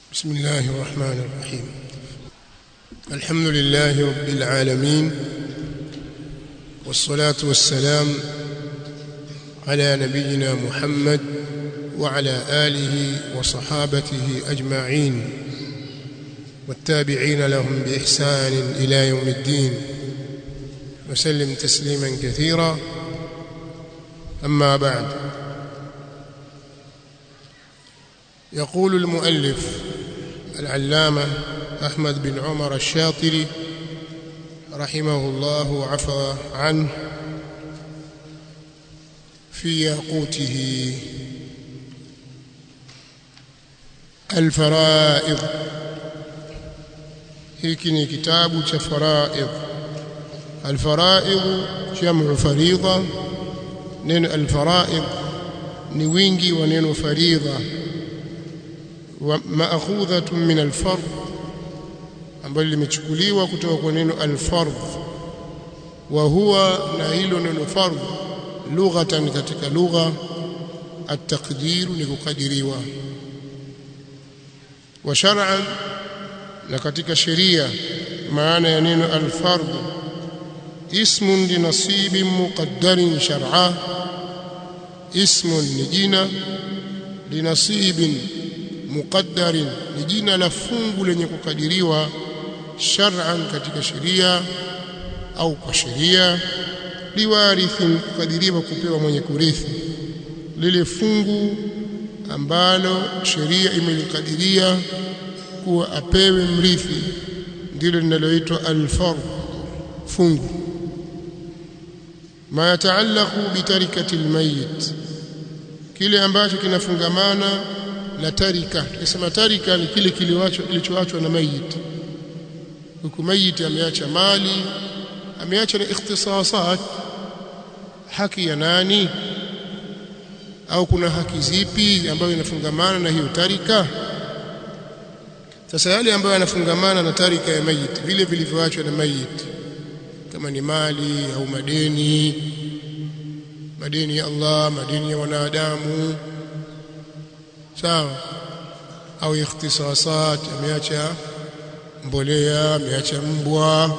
بسم الله الرحمن الرحيم الحمد لله رب العالمين والصلاة والسلام على نبينا محمد وعلى آله وصحابته أجمعين والتابعين لهم بإحسان إلى يوم الدين وسلم تسليما كثيرا أما بعد يقول المؤلف العلامة أحمد بن عمر الشاطري رحمه الله وعفى عنه في ياقوته الفرائض hiki ni kitabu cha faraid alfaraid jamu faridha neno alfaraid ni wingi wa neno faridha maakhudhatun min alfard ambalo limechukuliwa kutoka kwa neno alfard wa huwa na hilo neno fard lughatan katika lugha at-taqdir ni kukadiriwa wa shar'an na katika sheria maana ya neno alfard ismun li nasibin muqaddarin shar'a ismun ni jina li nasibin muqaddarin ni jina la fungu lenye kukadiriwa shar'an katika sheria au kwa sheria liwarithin kukadiriwa kupewa mwenye kurithi lile fungu ambalo sheria imelikadiria kuwa apewe mrithi ndilo linaloitwa alfard fungu ma yataallaqu bitarikati almayit kile ambacho kinafungamana na tarika tukisema tarika ni kile kilichoachwa kilichoachwa na mayit huku mayit ameacha mali ameacha na ikhtisasat haki ya nani au kuna haki zipi ambayo inafungamana na hiyo tarika sasa yale ambayo yanafungamana na tarika ya mayit vile vilivyoachwa na mayit kama ni mali au madeni madeni ya Allah madeni ya wanadamu sawa au ikhtisasat ameacha mbolea ameacha mbwa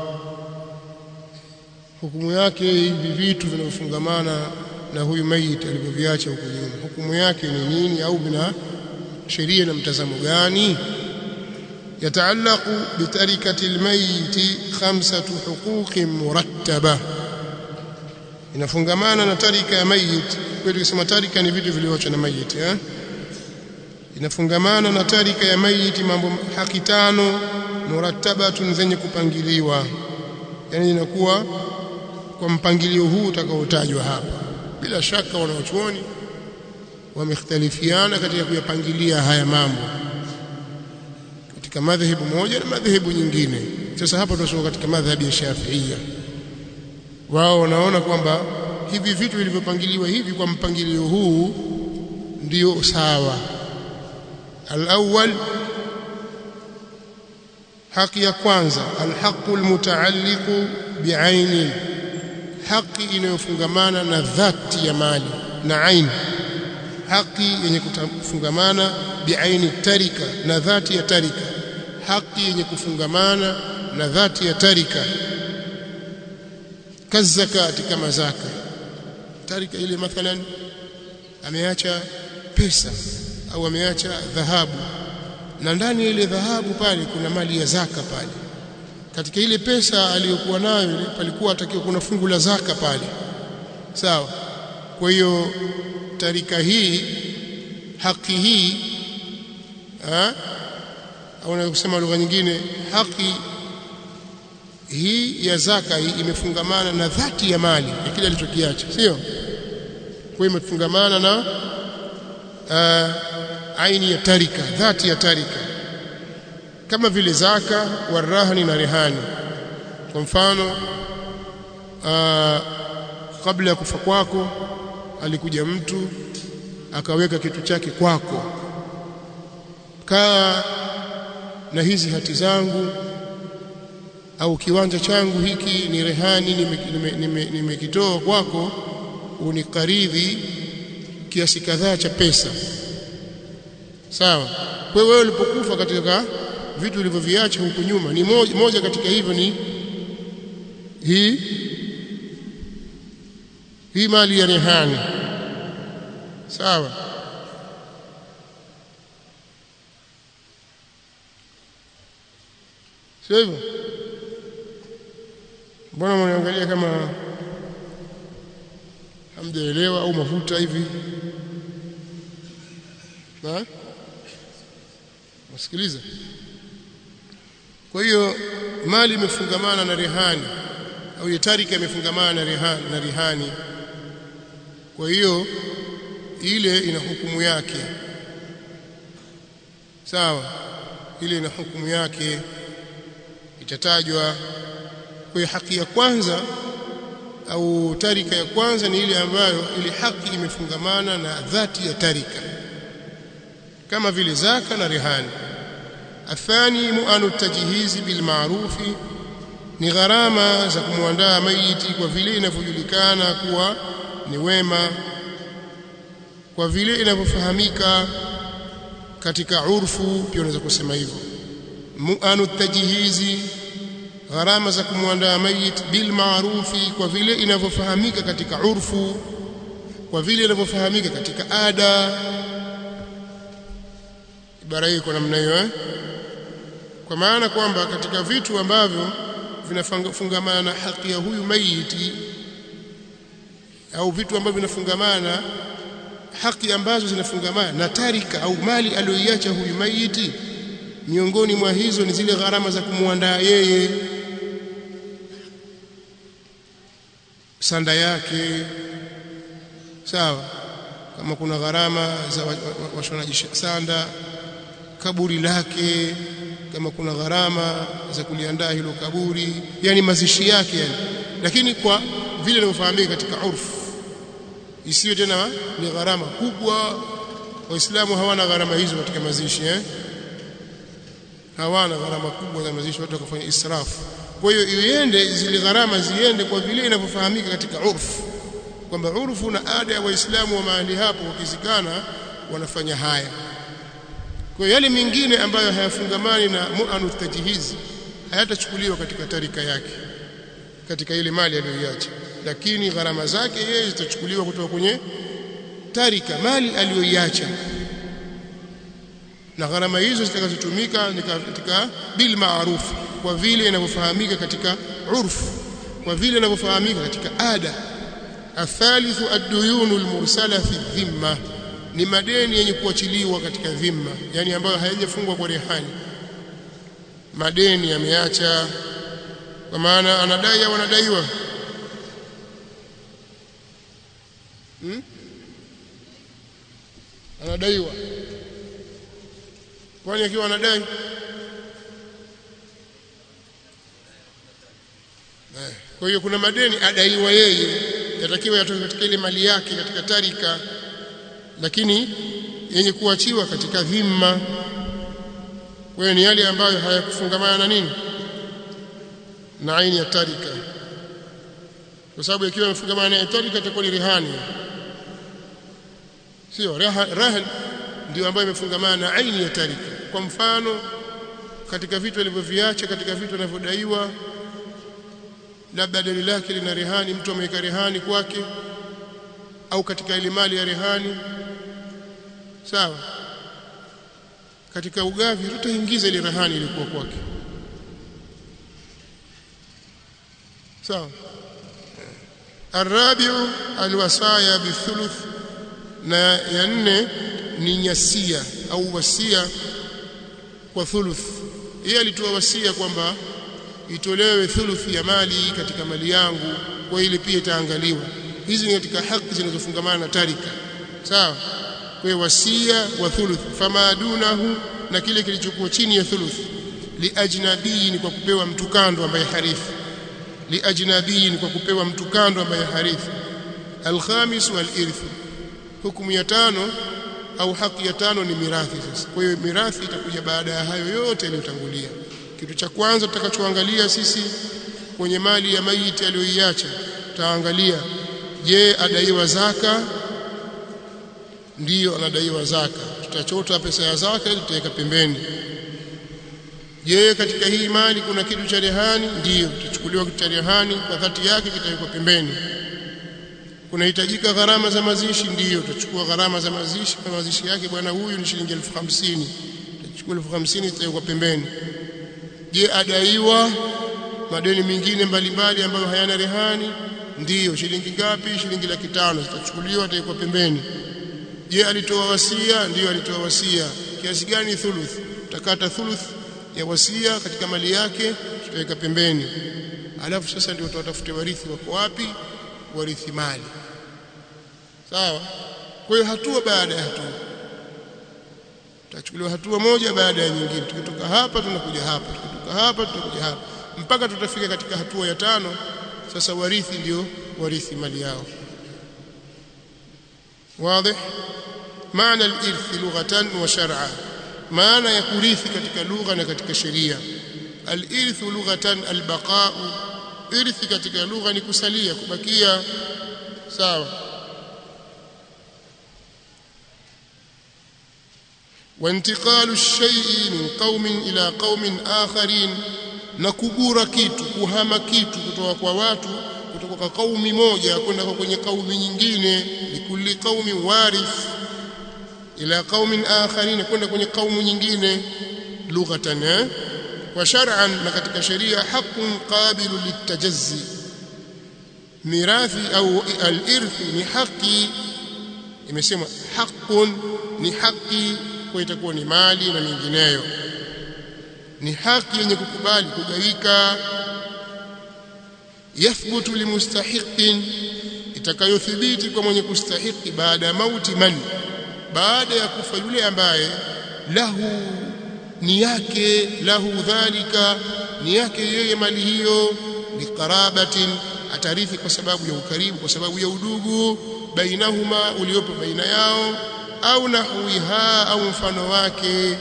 hukumu yake hivi vitu vinavyofungamana na huyu mayit alivyoviacha huko nyuma hukumu yake ni nini au vina sheria na mtazamo gani yataallaqu bitarikati almayit khamsatu huquqin murattaba inafungamana na tarika ya mayit kwa tukisema tarika ni vitu vilivyoachwa na mayit eh inafungamana na tarika ya mayit mambo haki tano murattabatun zenye kupangiliwa yani inakuwa kwa mpangilio huu utakaotajwa hapa bila shaka wanaochuoni wamekhtalifiana katika kuyapangilia haya mambo katika madhehebu moja na madhehebu nyingine sasa hapa tunasoma katika madhhabu ya Shafi'ia wao wanaona kwamba hivi vitu vilivyopangiliwa hivi kwa mpangilio huu ndio sawa الأول حق ya kwanza الحق المتعلق بعين haki inayofungamana na dhati ya mali na ain haki yenye kufungamana biaini tarika na dhati ya tarika haki yenye kufungamana na dhati ya tarika kazakati kama zaka tarika ile mathalan ameacha pesa au ameacha dhahabu na ndani ya ile dhahabu pale kuna mali ya zaka pale katika ile pesa aliyokuwa nayo palikuwa atakiwa kuna fungu la zaka pale sawa kwa hiyo tarika hii haki hii au unaweza kusema lugha nyingine haki hii ya zaka hii imefungamana na dhati ya mali ya kile alichokiacha sio kwa hiyo imefungamana na uh, aini ya tarika dhati ya tarika kama vile zaka warahani na rehani kwa mfano uh, kabla ya kufa kwako alikuja mtu akaweka kitu chake kwako kaa na hizi hati zangu au kiwanja changu hiki ni rehani nimekitoa nime, nime, nime kwako unikaridhi kiasi kadhaa cha pesa sawa kwa hiyo wewe ulipokufa katika vitu ulivyoviacha huku nyuma ni moja, moja katika hivyo ni hii hii mali ya rehani sawa sio hivyo mbona mnaangalia kama hamjaelewa au mafuta hivi na wasikiliza kwa hiyo mali imefungamana na rehani au ile tarika imefungamana na rehani, na rehani kwa hiyo ile ina hukumu yake sawa ile ina hukumu yake itatajwa kwa hiyo haki ya kwanza au tarika ya kwanza ni ile ambayo ile haki imefungamana na dhati ya tarika kama vile zaka na rehani athani muanu tajhizi bil maarufi ni gharama za kumwandaa maiti kwa vile inavyojulikana kuwa ni wema kwa vile inavyofahamika katika urfu pia unaweza kusema hivyo muanu tajhizi gharama za kumwandaa mayit bil maarufi kwa vile inavyofahamika katika urfu kwa vile inavyofahamika katika ada ibara hii kwa namna hiyo eh? kwa maana kwamba katika vitu ambavyo vinafungamana na haki ya huyu maiti au vitu ambavyo vinafungamana haki ambazo zinafungamana na tarika au mali aliyoiacha huyu maiti miongoni mwa hizo ni zile gharama za kumwandaa yeye sanda yake sawa kama kuna gharama za washonaji wa, wa sanda kaburi lake kama kuna gharama za kuliandaa hilo kaburi yani mazishi yake yani lakini kwa vile inavyofahamika katika urfu isiyo tena ni gharama kubwa waislamu hawana gharama hizo katika mazishi eh hawana gharama kubwa za mazishi watu wakafanya israfu kwa hiyo iende zile gharama ziende kwa vile inavyofahamika katika urfu kwamba urfu na ada ya waislamu wa mahali hapo wakizikana wanafanya haya kwa yale mengine ambayo hayafungamani na mu'anu tajhizi hayatachukuliwa katika tarika yake katika ile mali aliyoiacha lakini gharama zake yeye zitachukuliwa kutoka kwenye tarika mali aliyoiacha na gharama hizo zitakazotumika ni katika bil ma'ruf kwa vile inavyofahamika katika urfu kwa vile inavyofahamika katika ada athalithu ad-duyunu al-mursala fi dhimma ni madeni yenye kuachiliwa katika dhimma yani ambayo hayajafungwa kwa rehani madeni yameacha kwa maana anadai au anadaiwa hmm? anadaiwa kwani akiwa anadai kwa hiyo kuna madeni adaiwa yeye yatakiwa yatoke katika ile mali yake katika tarika lakini yenye kuachiwa katika dhimma kwa ni yale ambayo hayakufungamana na nini na aini ya tarika kwa sababu ikiwa imefungamana na tarika itakuwa ni rehani sio rahan ndio ambayo imefungamana na aini ya tarika kwa mfano katika vitu alivyoviacha katika vitu anavyodaiwa labda deni lake lina rehani mtu ameweka rehani kwake au katika ile mali ya rehani sawa katika ugavi tutaingiza ile rehani ilikuwa kwake sawa arabiu alwasaya bithuluth na ya nne ni nyasia au wasia kwa thuluth yeye alitoa wasia kwamba itolewe thuluthi ya mali katika mali yangu kwa ile pia itaangaliwa hizi ni katika haki zinazofungamana na tarika sawa kwa hiyo wasia wa thuluth fama dunahu na kile kilichokuwa chini ya thuluth liajnabiyin kwa kupewa mtu kando ambaye harithi liajnabiyin kwa kupewa mtu kando ambaye harithi alkhamis walirth hukumu ya tano au haki ya tano ni mirathi sasa kwa hiyo mirathi itakuja baada ya hayo yote yaliyotangulia kitu cha kwanza tutakachoangalia sisi kwenye mali ya maiti aliyoiacha tutaangalia je adaiwa zaka ndiyo anadaiwa zaka tutachota pesa ya zaka ili tutaweka pembeni je katika hii mali kuna kitu cha rehani ndiyo kitachukuliwa kitu cha rehani kwa dhati yake kitawekwa pembeni kunahitajika gharama za mazishi ndiyo tutachukua gharama za mazishi kwa mazishi yake bwana huyu ni shilingi elfu hamsini tutachukua elfu hamsini zitawekwa pembeni je adaiwa madeni mengine mbalimbali ambayo hayana rehani ndiyo shilingi ngapi shilingi laki tano zitachukuliwa atawekwa pembeni je alitoa wasia ndiyo alitoa wasia kiasi gani thuluth utakata thuluth ya wasia katika mali yake tutaweka pembeni alafu sasa ndio tutawatafute warithi wako wapi warithi mali sawa kwa hiyo hatua baada ya hatua tutachukuliwa hatua moja baada ya nyingine tukitoka hapa tunakuja hapa tukitoka hapa tunakuja hapa mpaka tutafika katika hatua ya tano sasa warithi ndio warithi mali yao واضح معنى الإرث لغة وشرعا معنى يكريث katika lugha na katika sheria الإرث لغة البقاء إرث katika lugha ni kusalia kubakia sawa وانتقال الشيء من قوم إلى قوم آخرين na kugura kitu kuhama kitu kutoka kwa watu kutoka kwa kaumi moja kwenda kwenye kaumi nyingine likulli qaumi warith ila qaumin akharin kwenda kwenye kaumu nyingine lughatan eh? wa shar'an na katika sheria haqqun qabilu litajazzi mirathi au al-irth ni haki imesema haqqun ni haki kwa itakuwa ni mali na mingineyo ni haki yenye kukubali kugawika yathbutu limustahiqin itakayothibiti kwa mwenye kustahiki baada ya mauti man baada ya kufa yule ambaye lahu ni yake lahu dhalika ni yake yeye mali hiyo biqarabatin atarithi kwa sababu ya ukaribu kwa sababu ya udugu bainahuma uliopo baina yao au nahwiha au mfano wake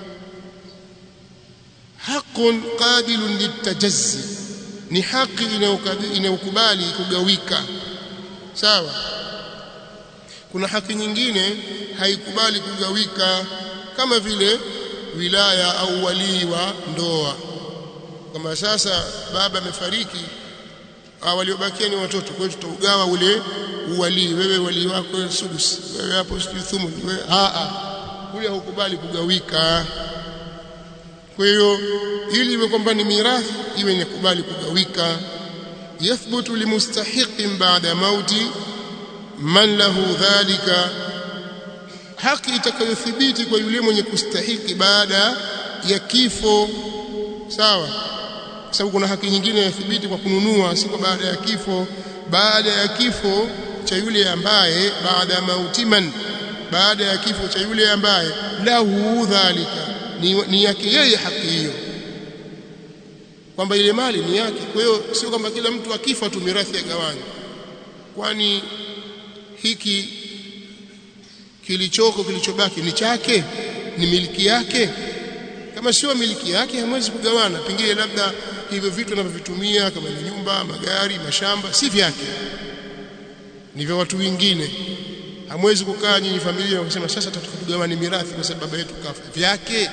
haqqun qabilun litajazzi ni haki inayokubali kugawika sawa kuna haki nyingine haikubali kugawika kama vile wilaya au walii wa ndoa kama sasa baba amefariki waliobakia ni watoto kwa hiyo tutaugawa ule uwalii wewe walii wako sudus wewe hapo sijui thumun wewe a a ule haukubali kugawika kwa hiyo ili iwe kwamba ni mirathi iwe inakubali kugawika yathbutu limustahiqin ba'da mauti man lahu dhalika haki itakayothibiti kwa yule mwenye kustahiki baada ya kifo sawa kwa sababu kuna haki nyingine yathibiti kwa kununua si kwa baada ya kifo baada ya kifo cha yule ambaye baada ya mauti man baada ya kifo cha yule ambaye lahu dhalika ni, ni yake yeye haki hiyo kwamba ile mali ni yake kwa hiyo sio kwamba kila mtu akifa tu mirathi yagawanywa kwani hiki kilichoko kilichobaki ni chake ni miliki yake kama sio miliki yake hamwezi kugawana pengine labda hivyo vitu anavyovitumia kama ni nyumba magari mashamba si vyake ni vya watu wengine hamwezi kukaa nyinyi familia na kusema sasa tutagawane mirathi kwa sababu baba yetu kafa vyake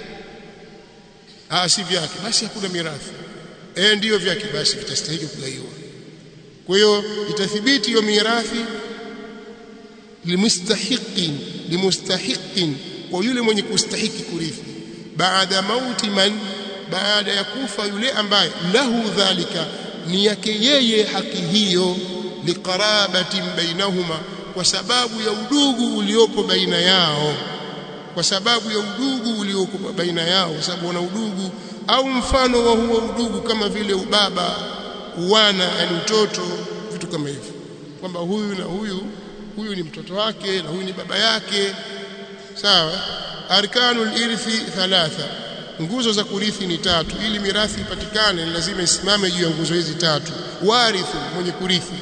ah si vyake basi hakuna mirathi eh ndiyo vyake basi vitastahili kugaiwa kwa hiyo itathibiti hiyo mirathi limustahiqin limustahiqin kwa yule mwenye kustahiki kurithi baada mauti man baada ya kufa yule ambaye lahu dhalika ni yake yeye haki hiyo liqarabatin bainahuma kwa sababu ya udugu uliopo baina yao kwa sababu ya udugu uliopo baina yao kwa sababu wana udugu au mfano wa huo udugu kama vile ubaba uwana yani mtoto vitu kama hivyo kwamba huyu na huyu huyu ni mtoto wake na huyu ni baba yake sawa arkanul irthi thalatha nguzo za kurithi ni tatu ili mirathi ipatikane lazima isimame juu ya nguzo hizi tatu warithu mwenye kurithi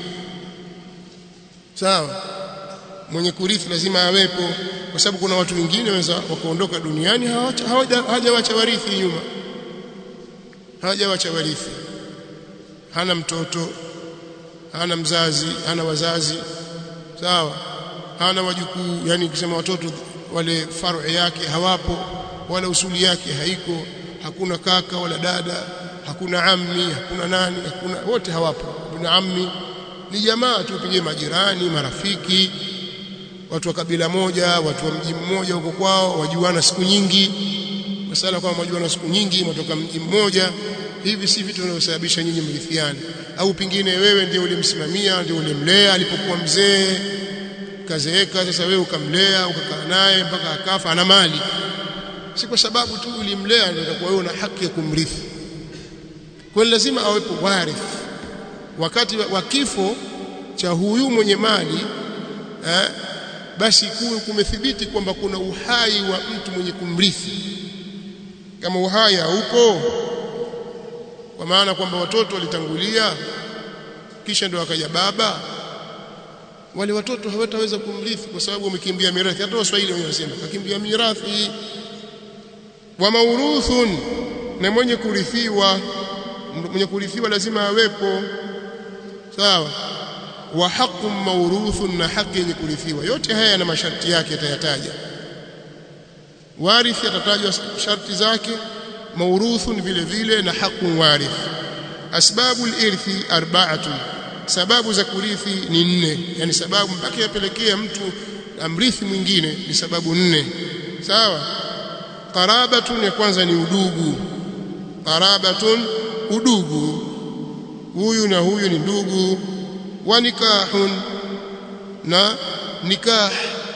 sawa mwenye kurithi lazima awepo kwa sababu kuna watu wengine wanaweza wakaondoka duniani hawajawacha warithi nyuma hawajawacha warithi hana mtoto hana mzazi hana wazazi sawa hana wajukuu yani ukisema watoto wale faru yake hawapo wala usuli yake haiko hakuna kaka wala dada hakuna ammi hakuna nani hakuna wote hawapo ibn ammi ni jamaa tu pengine majirani marafiki watu wa kabila moja watu wa mji mmoja huko kwao wajuana siku nyingi masala kwamba wajuana siku nyingi mtoka mji mmoja hivi si vitu vinavyosababisha nyinyi mrithiane au pengine wewe ndio ulimsimamia ndio ulimlea alipokuwa mzee kazeeka sasa wewe ukamlea ukakaa naye mpaka akafa ana mali si kwa sababu tu ulimlea ndio utakuwa wewe una haki ya kumrithi kwa lazima awepo warith wakati wa kifo cha huyu mwenye mali eh, basi kuwe kumethibiti kwamba kuna uhai wa mtu mwenye kumrithi kama uhai haupo kwa maana kwamba watoto walitangulia kisha ndio akaja baba wale watoto hawataweza kumrithi kwa sababu wamekimbia mirathi hata waswahili wanasema kakimbia mirathi wa mauruthun na mwenye kurithiwa mwenye kurithiwa lazima awepo sawa wa haqqun mawruthun na haki yenye kurithiwa yote haya yana masharti yake atayataja warithi atatajwa sharti zake mawruthun vile vile na haqqun warith asbabu al-irthi arba'atun sababu za kurithi ni nne yani sababu mpaka yapelekea mtu amrithi mwingine ni sababu nne sawa qarabatun ya kwanza ni udugu qarabatun udugu huyu na huyu ni ndugu wa nikahun na nikah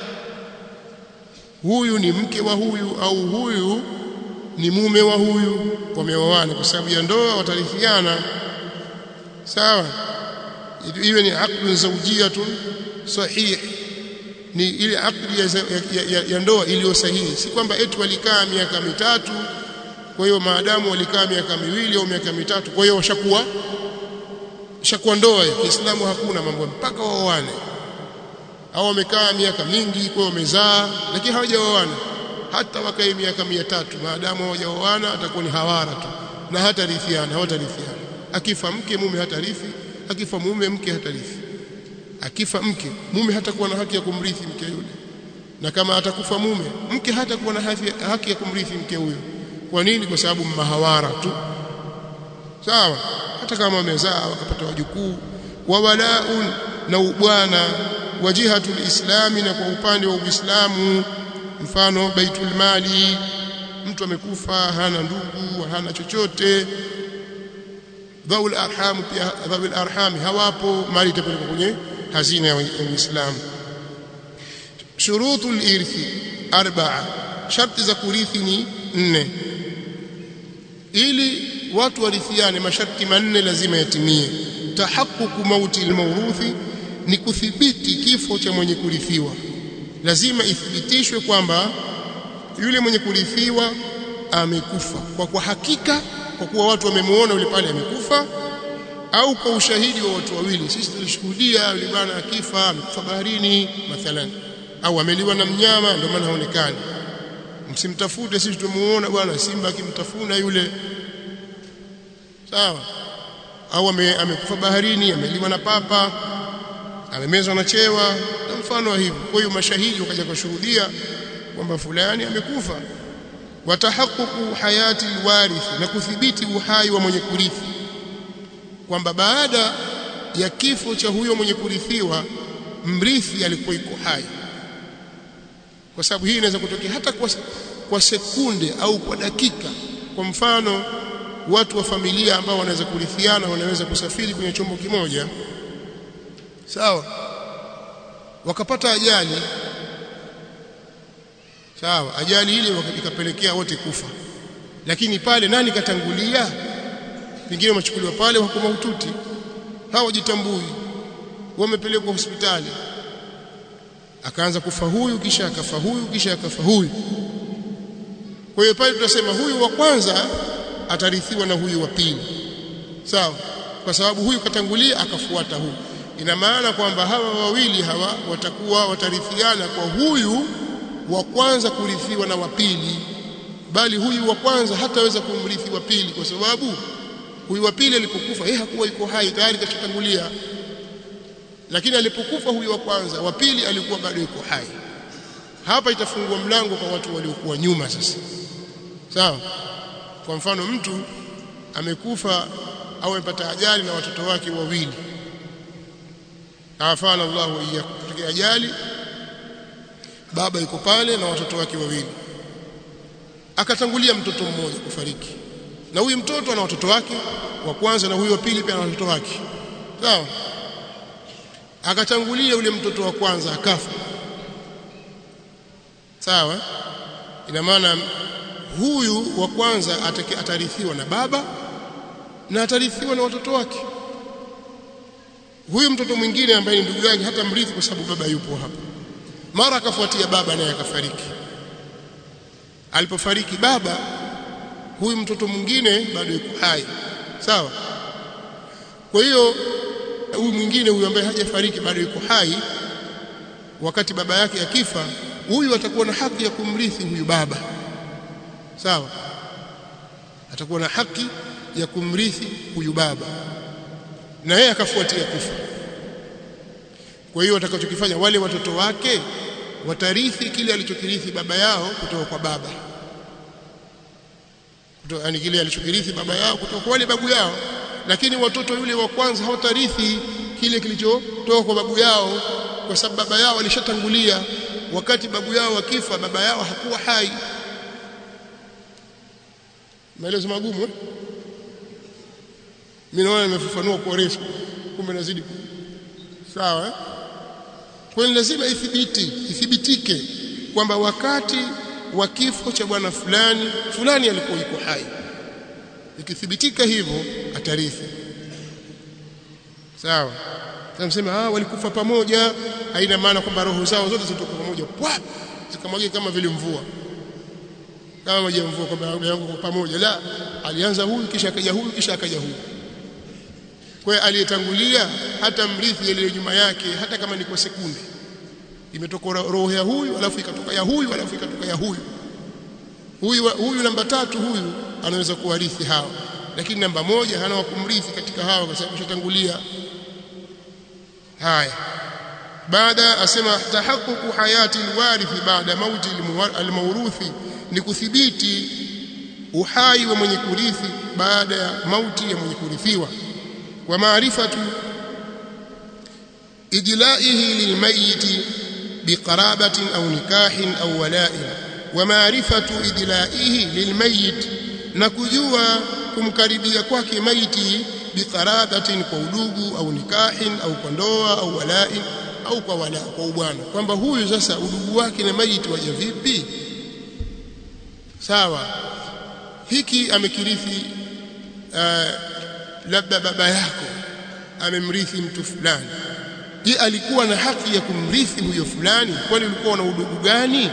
huyu ni mke wa huyu au huyu ni mume wa huyu wameoana kwa sababu ya ndoa watarithiana sawa iwe ni aqdun zawjiyatun sahih ni ile akdi ya, ya, ya, ya ndoa iliyo sahihi si kwamba eti walikaa miaka mitatu kwa hiyo maadamu walikaa miaka miwili au miaka mitatu kwa hiyo washakuwa shakuwa ndoa ya Kiislamu hakuna mambo mpaka waoane au wamekaa miaka mingi kwa wamezaa lakini hawajaoana hata wakae miaka mia tatu maadamu hawajaoana atakuwa ni hawara tu na hata rithiana hawatarithiana akifa mke mume hatarithi akifa mume mke hatarithi akifa mke mume hatakuwa na haki ya kumrithi mke yule na kama atakufa mume mke hatakuwa na haki ya kumrithi mke huyo kwa nini kwa sababu mahawara tu sawa hata kama wamezaa wakapata wajukuu wa walaun na ubwana wa jihatul islami na kwa upande wa uislamu mfano baitul mali mtu amekufa hana ndugu hana chochote dhaul arham pia dhaul arham hawapo mali itapelekwa kwenye hazina ya Uislamu shurutul irthi arba'a sharti za kurithi ni nne ili watu warithiane masharti manne lazima yatimie tahaqququ mauti almawruthi ni kuthibiti kifo cha mwenye kurithiwa lazima ithibitishwe kwamba yule mwenye kurithiwa amekufa kwa kwa hakika kwa kuwa watu wamemuona yule pale amekufa au kwa ushahidi wa watu wawili sisi tulishuhudia yule bwana akifa amekufa baharini mathalan au ameliwa na mnyama ndio maana haonekani msimtafute sisi tumuona bwana simba akimtafuna yule sawa au ame, amekufa baharini ameliwa na papa amemezwa na chewa na mfano wa hivyo kwa hiyo mashahidi wakaja kushuhudia kwamba fulani amekufa watahaqququ hayati alwarith na kudhibiti uhai wa mwenye kurithi kwamba baada ya kifo cha huyo mwenye kurithiwa mrithi alikuwa iko hai kwa sababu hii inaweza kutokea hata kwa, kwa sekunde au kwa dakika kwa mfano watu wa familia ambao wanaweza kurithiana wanaweza kusafiri kwenye chombo kimoja sawa wakapata ajali sawa ajali ile ikapelekea wote kufa lakini pale nani katangulia pengine wamechukuliwa pale wako mahututi hawajitambui wamepelekwa hospitali akaanza kufa huyu kisha akafa huyu kisha akafa huyu kwa hiyo pale tutasema huyu wa kwanza atarithiwa na huyu wa pili sawa kwa sababu huyu katangulia akafuata huyu ina maana kwamba hawa wawili hawa watakuwa watarithiana kwa huyu wa kwanza kurithiwa na wa pili bali huyu wa kwanza hataweza kumrithi wa pili kwa sababu huyu wa pili alipokufa yeye hakuwa yuko hai tayari kashatangulia lakini alipokufa huyu wa kwanza wa pili alikuwa bado yuko hai hapa itafungua mlango kwa watu waliokuwa nyuma sasa sawa kwa mfano mtu amekufa au amepata ajali na watoto wake wawili afana Allahu iyyakum kutokea ajali baba yuko pale na watoto wake wawili akatangulia mtoto mmoja kufariki na huyu mtoto ana watoto wake wa kwanza na huyu wa pili pia ana watoto wake sawa akatangulia yule mtoto wa kwanza akafa sawa ina maana huyu wa kwanza atarithiwa na baba na atarithiwa na watoto wake huyu mtoto mwingine ambaye ni ndugu yake hata mrithi kwa sababu baba yupo hapa mara akafuatia baba naye akafariki alipofariki baba huyu mtoto mwingine bado yuko hai sawa kwa hiyo huyu mwingine huyu ambaye hajafariki bado yuko hai wakati baba yake akifa huyu atakuwa na haki ya kumrithi huyu baba sawa atakuwa na haki ya kumrithi huyu baba na yeye akafuatia kufa kwa hiyo watakachokifanya wale watoto wake watarithi kile alichokirithi baba yao kutoka kwa baba kutoka yani kile alichokirithi baba yao kutoka kwa wale babu yao lakini watoto yule wa kwanza hawatarithi kile kilichotoka kwa babu yao kwa sababu baba yao alishatangulia wakati babu yao wakifa baba yao hakuwa hai maelezo magumu eh? mimi naona nimefafanua kwa refu kumbe nazidi sawa eh? kwa hiyo lazima ithibiti ithibitike kwamba wakati wa kifo cha bwana fulani fulani alikuwa yuko hai ikithibitika hivyo atarithi sawa tunasema ah walikufa pamoja haina maana kwamba roho zao zote zitoka pamoja pwa zikamwagika kama vile mvua kama maji ya mvua kwamba roho yangu kwa pamoja la alianza huyu kisha akaja huyu kisha akaja huyu kwa hiyo aliyetangulia hata mrithi ile nyuma yake hata kama ni kwa sekunde imetoka roho ya huyu alafu ikatoka ya huyu alafu ikatoka ya huyu huyu huyu namba tatu huyu anaweza kuwarithi hawa lakini namba moja hana wa kumrithi katika hawa kwa sababu shatangulia haya baada asema tahaqququ hayati alwarithi baada mauti almawruthi ni kuthibiti uhai wa mwenye kurithi baada ya mauti ya mwenye kurithiwa wa maarifatu ijlaihi lilmayiti biqarabatin au nikahin au wala'in wa maarifatu ijlaihi lilmayit na kujua kumkaribia kwake maiti biqarabatin kwa udugu au nikahin au kwa ndoa au wala'in au kwa wala kwa ubwana kwamba huyu sasa udugu wake na maiti waje vipi sawa hiki amekirithi uh, labda baba yako amemrithi mtu fulani je alikuwa na haki ya kumrithi huyo fulani kwani ulikuwa na udugu gani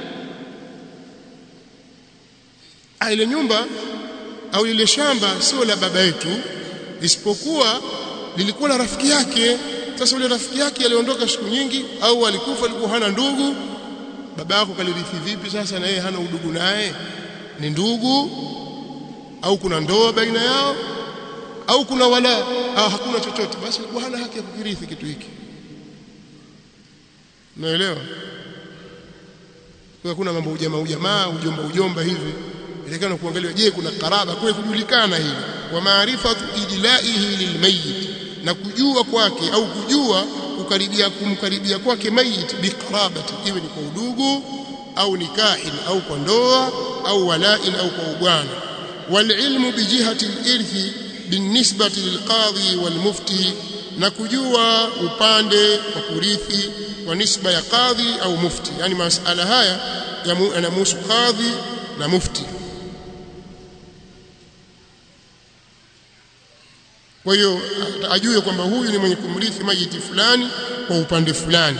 ile nyumba au ile shamba sio la baba yetu isipokuwa lilikuwa la rafiki yake sasa yule rafiki yake aliondoka siku nyingi au alikufa alikuwa hana ndugu baba yako kalirithi vipi sasa na yeye hana udugu naye ni ndugu au kuna ndoa baina yao au kuna wala au hakuna chochote basi alikuwa hana haki ya kukirithi kitu hiki naelewa kwa kuna mambo ujamaa ujamaa ujomba ujomba hivi ilikana kuangalia je kuna karaba kule kujulikana hili wa maarifatu ijlaihi lilmayit na kujua kwake au kujua kukaribia kumkaribia kwake mayit biqarabati iwe ni kwa udugu au nikahin au kwa ndoa au walain au kwa ubwana والعلم بجهة الإرث بالنسبة للقاضي والمفتي na kujua upande wa kurithi wa nisba ya kadhi au mufti yani masala haya yanamhusu kadhi na mufti kwa hiyo ajue kwamba huyu ni mwenye kumrithi majiti fulani kwa upande fulani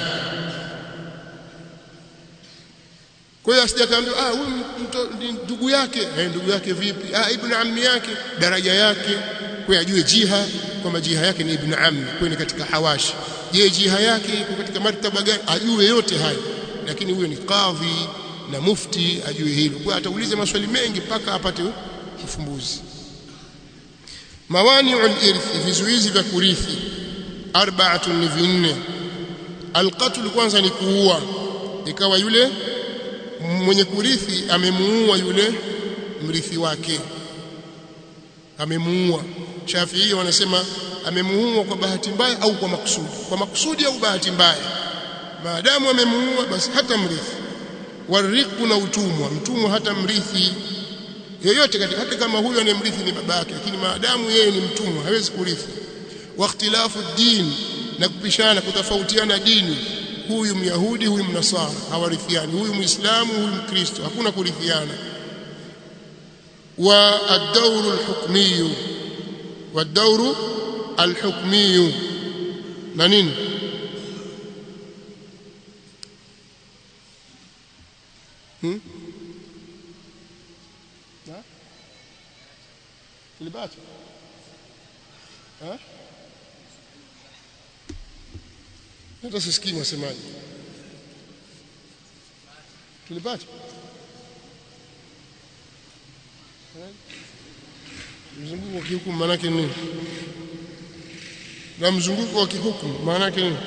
kwa hiyo asijakaambia ah huyu ndugu yake eh ndugu yake vipi ah ibn ammi yake daraja yake kwa ajue jiha kwamba jiha yake ni ibn ammi kwa ni katika hawashi je jiha yake iko katika martaba gani ajue yote hayo lakini huyo ni kadhi na mufti ajue hilo kwa ataulize maswali mengi mpaka apate ufumbuzi mawani'ul irthi vizuizi vya kurithi arba'atun ni vinne alqatl kwanza ni kuua ikawa yule mwenye kurithi amemuua yule mrithi wake amemuua Shafi'i wanasema amemuua kwa bahati mbaya au kwa makusudi kwa makusudi au bahati mbaya maadamu amemuua basi hata mrithi wariku na utumwa mtumwa hata mrithi yoyote katika hata kama huyo anemrithi ni babake lakini maadamu yeye ni mtumwa hawezi kurithi wakhtilafu din na kupishana kutofautiana dini huyu myahudi huyu mnasara hawarithiani huyu muislamu huyu mkristo hakuna kurithiana wa ad-dawru al-hukmiyyu wad-dawru al-hukmiyyu na nini hmm? na tulibata eh hata sisikii mwasemaji tulipata mzunguko wa kihukumu maana yake nini na mzunguko wa kihukumu maana yake nini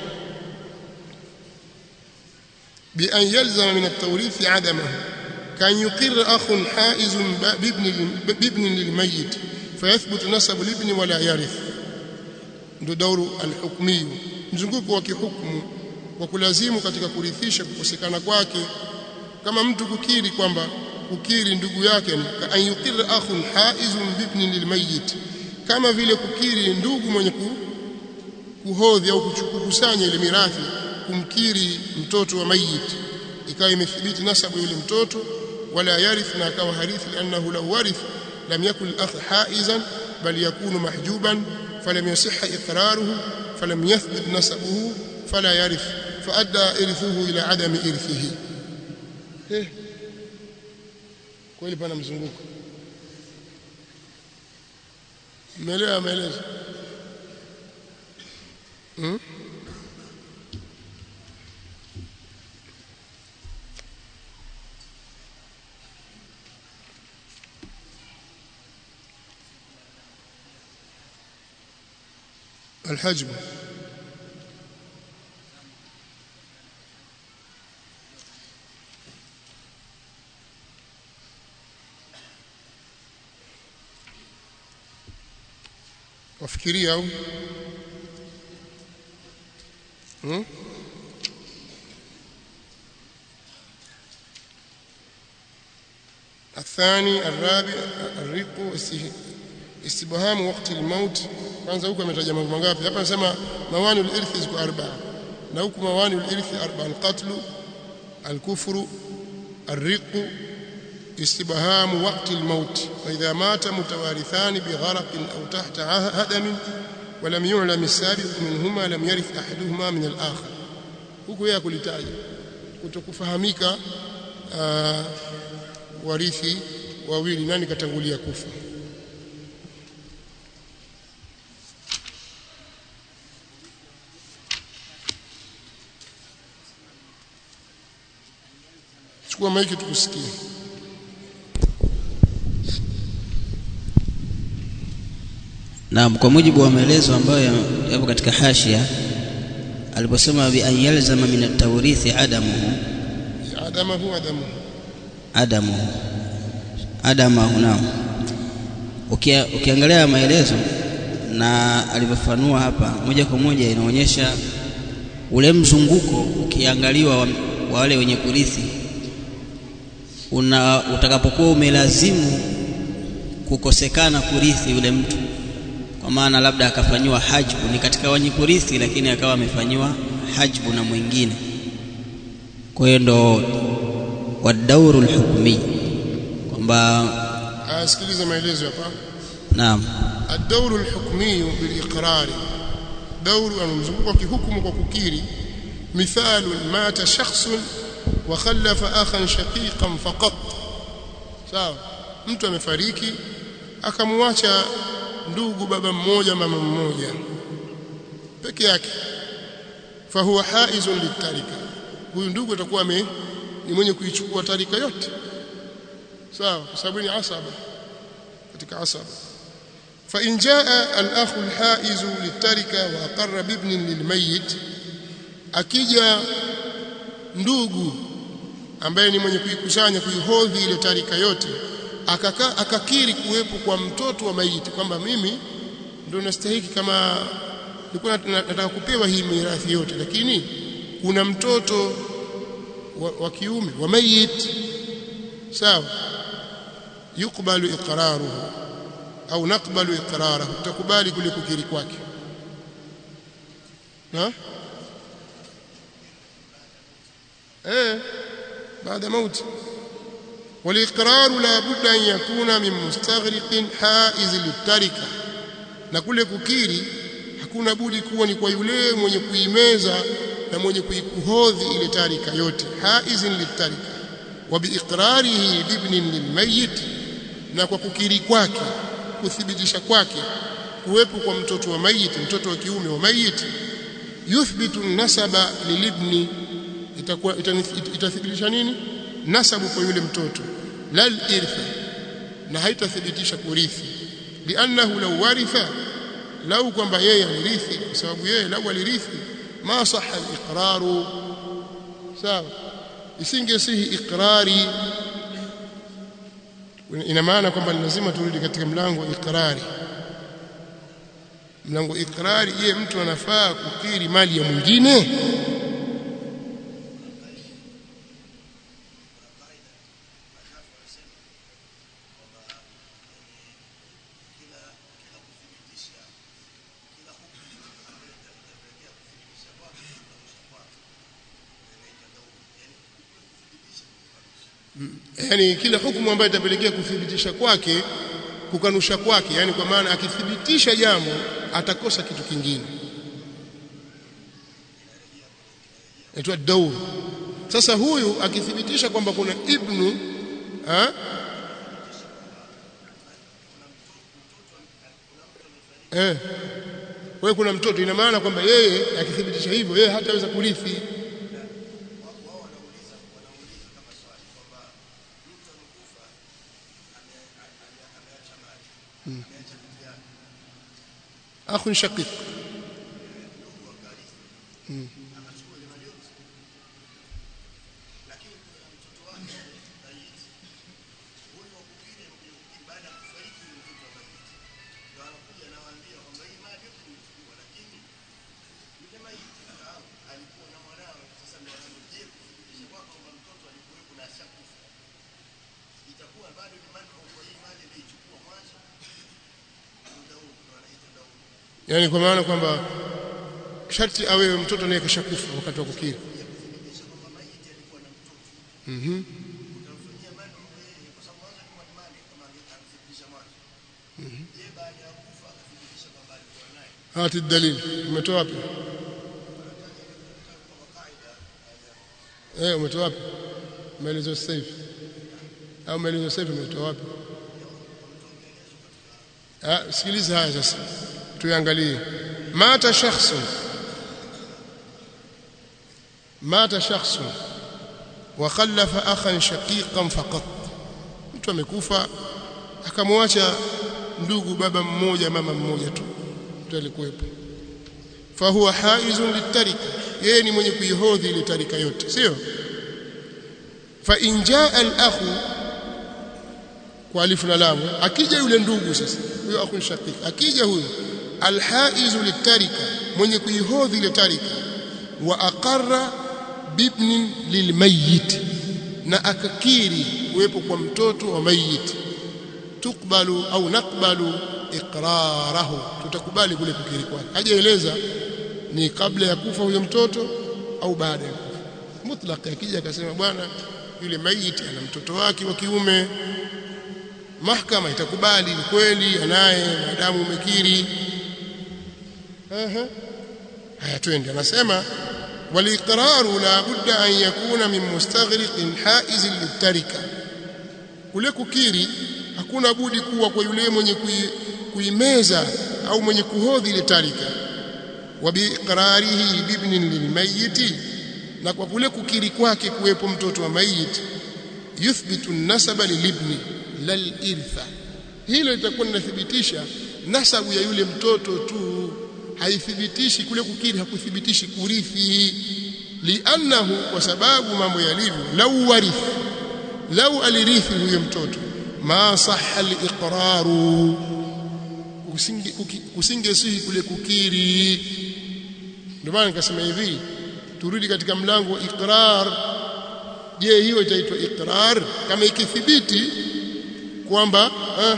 bi an yalzama min at-tawrith adamahu kan yuqir akhun haiz bibn bibn lilmayyit fayathbut nasab libni wala yarith ndo dauru al-hukmiyyu mzunguko wa kihukumu wa kulazimu katika kurithisha kukosekana kwake kama mtu kukiri kwamba kukiri ndugu yake ni an yuqir akhun haizun bibni lilmayyit kama vile kukiri ndugu mwenye ku, kuhodhi au kukusanya ile mirathi kumkiri mtoto wa mayit ikawa imethibiti nasabu yule mtoto wala yarith na akawa harithi liannahu law warith lam yakun al-akh haizan bal yakunu mahjuban falam yasihha iqraruhu فلم يثبت نسبه فلا يرث فأدى إرثه إلى عدم إرثه إيه kweli pana mzunguko umeelewa maelezo hmm? الحجب wafikiria au hmm? الثاني الرابع الرق استبهام وقت الموت kwanza huko ametaja mambo mangapi hapa anasema mawani al-irthi ziko arba'a na huko mawani al-irthi arba'a al-qatl al-kufru الرق استبهام وقت الموت فإذا مات متوارثان بغرق أو تحت هدم ولم يعلم السابق منهما لم يرث أحدهما من الآخر huko yeye kulitaja kutokufahamika warithi wawili nani katangulia kufa chukua maiki tukusikie Naam, kwa mujibu wa maelezo ambayo yapo katika hashia aliposema bi an yalzama min at-tawrithi adamuhu adamahu adamuhu adamuhu adamahu naam Ukia, ukiangalia maelezo na alivyofanua hapa moja kwa moja inaonyesha ule mzunguko ukiangaliwa wa, wa wale wenye kurithi una utakapokuwa umelazimu kukosekana kurithi yule mtu kwa maana labda akafanyiwa hajbu ni katika wenye kurithi lakini akawa amefanyiwa hajbu na mwingine kwa hiyo ndo wadauru lhukmi kwamba asikiliza maelezo hapa naam الدور الحكمي بالإقرار دور المزبوق كحكم وككيري مثال مات شخص وخلف أخا شقيقا فقط sawa mtu amefariki akamwacha ndugu baba mmoja mama mmoja peke yake fahuwa haizun litarika huyu ndugu atakuwa ni mwenye kuichukua tarika yote sawa kwa sababu ni asaba katika asaba فإن جاء الأخ الحائز للتركة وأقر بابن للميت akija ndugu ambaye ni mwenye kuikusanya kuihodhi ile tarika yote akaka, akakiri kuwepo kwa mtoto wa maiti kwamba mimi ndio nastahiki kama nilikuwa nataka kupewa hii mirathi yote lakini kuna mtoto wa, wa kiume wa mayit sawa yukbalu iqraruhu au nakbalu iqrarahu tutakubali kule kukiri kwake na eh baada mauti والاقرار لا بد ان يكون من مستغرق حائز للتركه na kule kukiri hakuna budi kuwa ni kwa yule mwenye kuimeza na mwenye kuikuhodhi ile tarika yote haizin litarika wa biiqrarihi libnin lilmayit na kwa kukiri kwake kuthibitisha kwake kuwepo kwa mtoto wa mayit mtoto wa kiume wa mayit yuthbitu nasaba lilibni itakuwa itathibitisha nini nasabu kwa yule mtoto lal irtha na haitathibitisha kurithi liannahu law waritha lau kwamba yeye alirithi kwa sababu yeye lau alirithi ma sahha al-iqraru sawa isingesihi iqrari ina maana kwamba lazima turudi katika mlango wa iqrari mlango iqrari je mtu anafaa kukiri mali ya mwingine yani kila hukumu ambayo itapelekea kuthibitisha kwake kukanusha kwake yani kwa maana akithibitisha jambo atakosa kitu kingine inaitwa daur sasa huyu akithibitisha kwamba kuna ibnu ha? eh wewe kuna mtoto ina maana kwamba yeye akithibitisha hivyo yeye hataweza kurithi أخ شقيق yani kwa maana kwamba sharti awe mtoto naye kashakufa wakati wa kukiri mhm hati dalili umetoa wapi eh umetoa wapi maelezo sasa hivi au maelezo sasa hivi umetoa wapi ah sikiliza haya sasa tuangalie mata shakhsun mata shakhsun wa khallafa akhan shaqiqan faqat mtu amekufa akamwacha ndugu baba mmoja mama mmoja tu mtu alikuwepo fahuwa haizun litarika yeye ni mwenye kuihodhi ile tarika yote sio fa in jaa al-akhu kwa alifu na lamu akija yule ndugu sasa huyo akhu shaqiq akija huyo alhaizu litarika mwenye kuihodhi ile tarika wa aqarra bibnin lilmayit na akakiri kuwepo kwa mtoto wa mayit tukbalu au nakbalu iqrarahu tutakubali kule kukiri kwake hajaeleza ni kabla ya kufa huyo mtoto au baada ya kufa mutlaq akija akasema bwana yule mayit ana mtoto wake wa kiume mahakama itakubali ni kweli anaye maadamu umekiri haya twende anasema waliqraru la budda an yakuna min mustaghriqin haiz litarika kule kukiri hakuna budi kuwa kwa yule mwenye kuimeza au mwenye kuhodhi ile tarika wa biiqrarihi bibnin lilmayiti na kwa kule kukiri kwake kuwepo mtoto wa mayit yuthbitu nasaba lilibni lal irtha hilo litakuwa linathibitisha nasabu ya yule mtoto tu haithibitishi kule kukiri hakuthibitishi kurithi liannahu kwa sababu mambo yalivyo lau warith lau alirithi huyo mtoto ma sahha al-iqraru kusinge kusinge sihi kule kukiri ndio maana nikasema hivi turudi katika mlango wa iqrar je hiyo itaitwa iqrar kama ikithibiti kwamba eh,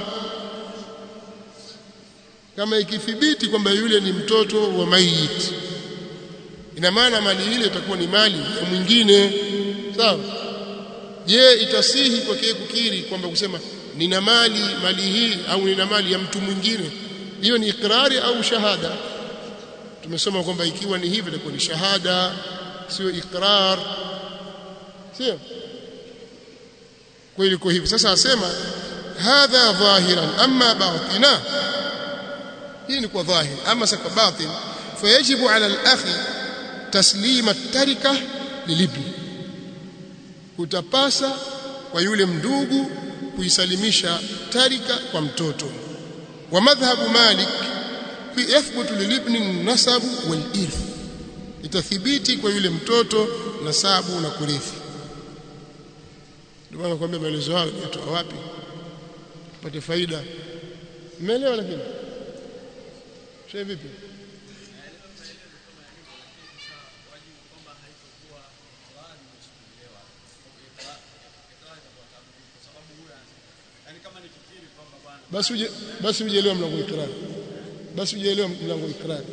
kama ikithibiti kwamba yule ni mtoto wa mayit ina maana mali ile itakuwa ni mali ya mwingine sawa je itasihi kwake kukiri kwamba kusema nina mali mali hii au nina mali ya mtu mwingine hiyo ni ikrari au shahada tumesoma kwamba ikiwa ni hivyo itakuwa ni shahada sio ikrar sio kwa hiyo hivi sasa asema hadha dhahiran amma batina hii ni kwa dhahir ama sasa batin fayajibu ala al-akhi taslima at-tarika lilibni utapasa kwa yule mndugu kuisalimisha tarika kwa mtoto wa madhhabu malik fi yathbutu lilibni nasabu wal irth itathibiti kwa yule mtoto nasabu na kurithi ndio maana nakwambia maelezo hayo yatoa wapi pate faida umeelewa lakini shehe vipi basi uje basi ujeelewa mlango ikrar basi ujeelewa mlango ikrar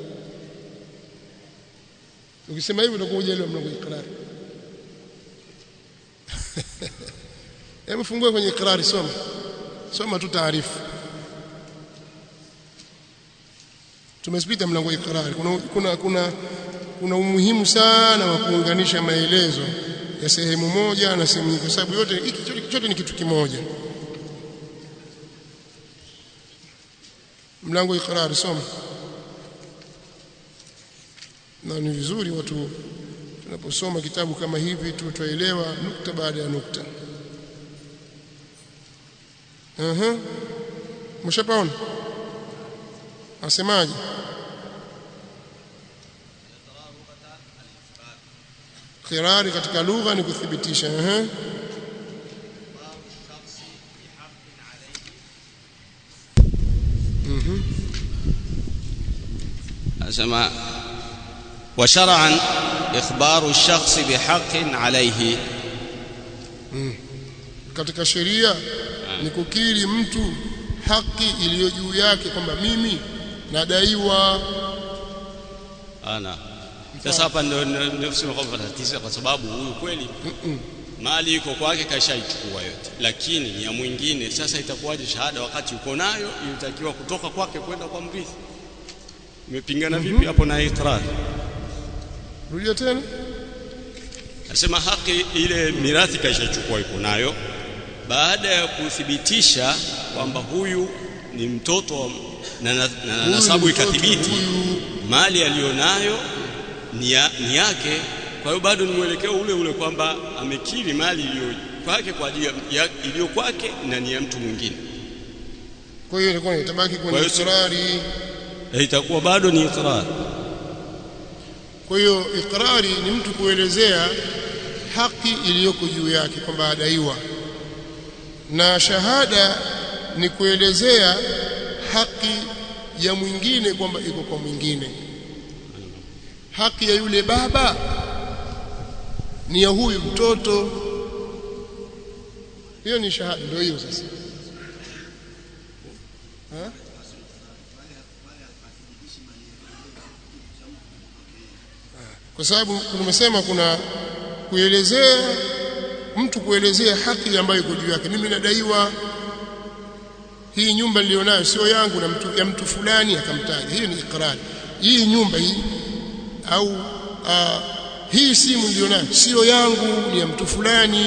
ukisema hivyo utakuwa ujeelewa mlango ikrar hebu fungue kwenye ikrari soma soma tu taarifu tumespita mlango ikrari kuna kuna kuna kuna umuhimu sana wa kuunganisha maelezo ya sehemu moja na sehemu nyingine kwa sababu yote hiki chote ni kitu kimoja mlango ikrari soma na ni vizuri watu tunaposoma kitabu kama hivi tu tuelewa nukta baada ya nukta aha mshapaona asemaje kirari katika lugha ni kuthibitisha aha أسمع وشرعا إخبار الشخص بحق عليه katika sheria ni kukiri mtu haki iliyo juu yake kwamba mimi nadaiwa ana sasa hapa ndio ndio kusema kwamba tatizo kwa sababu huyu kweli mali iko kwake kashaichukua yote lakini ni ya mwingine sasa itakuwaje shahada wakati uko nayo ilitakiwa kutoka kwake kwenda kwa mrithi imepingana vipi hapo na ikrar rudia tena nasema haki ile mirathi kaishachukua iko nayo baada ya kuthibitisha kwamba huyu ni mtoto wa- na, na, na, na Huyu nasabu ni mtoto, ikathibiti huyu- mali aliyonayo ni, ya, ni yake kwa hiyo bado ni mwelekeo ule ule kwamba amekiri mali iliyo kwake kwa ajili ya- ya iliyo kwake na ni ya mtu mwingine kwa hiyo ilikuwa itabaki Kwa kwenye hiyo si- ikrari Na itakuwa bado ni ikrar kwa hiyo ikrari ni mtu kuelezea haki iliyoko juu yake kwamba adaiwa na shahada ni kuelezea haki ya mwingine kwamba iko kwa mwingine haki ya yule baba ni ya huyu mtoto hiyo ni shahada ndio hiyo sasa ha? kwa sababu tumesema kuna kuelezea mtu kuelezea haki ambayo iko juu yake mimi nadaiwa hii nyumba nilionayo sio yangu na mtu ya mtu fulani akamtaja hiyo ni ikrari hii nyumba hii au aa, hii simu nilionayo sio yangu ni ya mtu fulani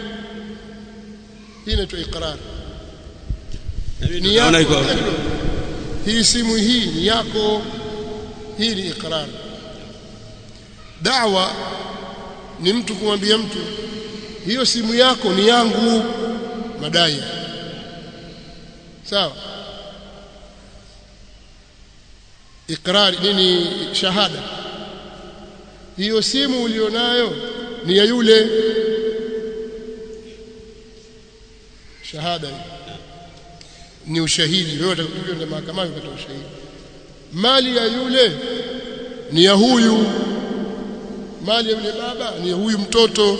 hii inaitwa ikrari ni Naona yako iko hii simu hii ni yako hii ni ikrar da'wa ni mtu kumwambia mtu hiyo simu yako ni yangu madai sawa ikrari nini shahada hiyo simu ulionayo ni ya yule shahada hiyo ni ushahidi wewe utakuja mahakamani ukatoa ushahidi mali ya yule ni ya huyu mali ya yule baba ni ya huyu mtoto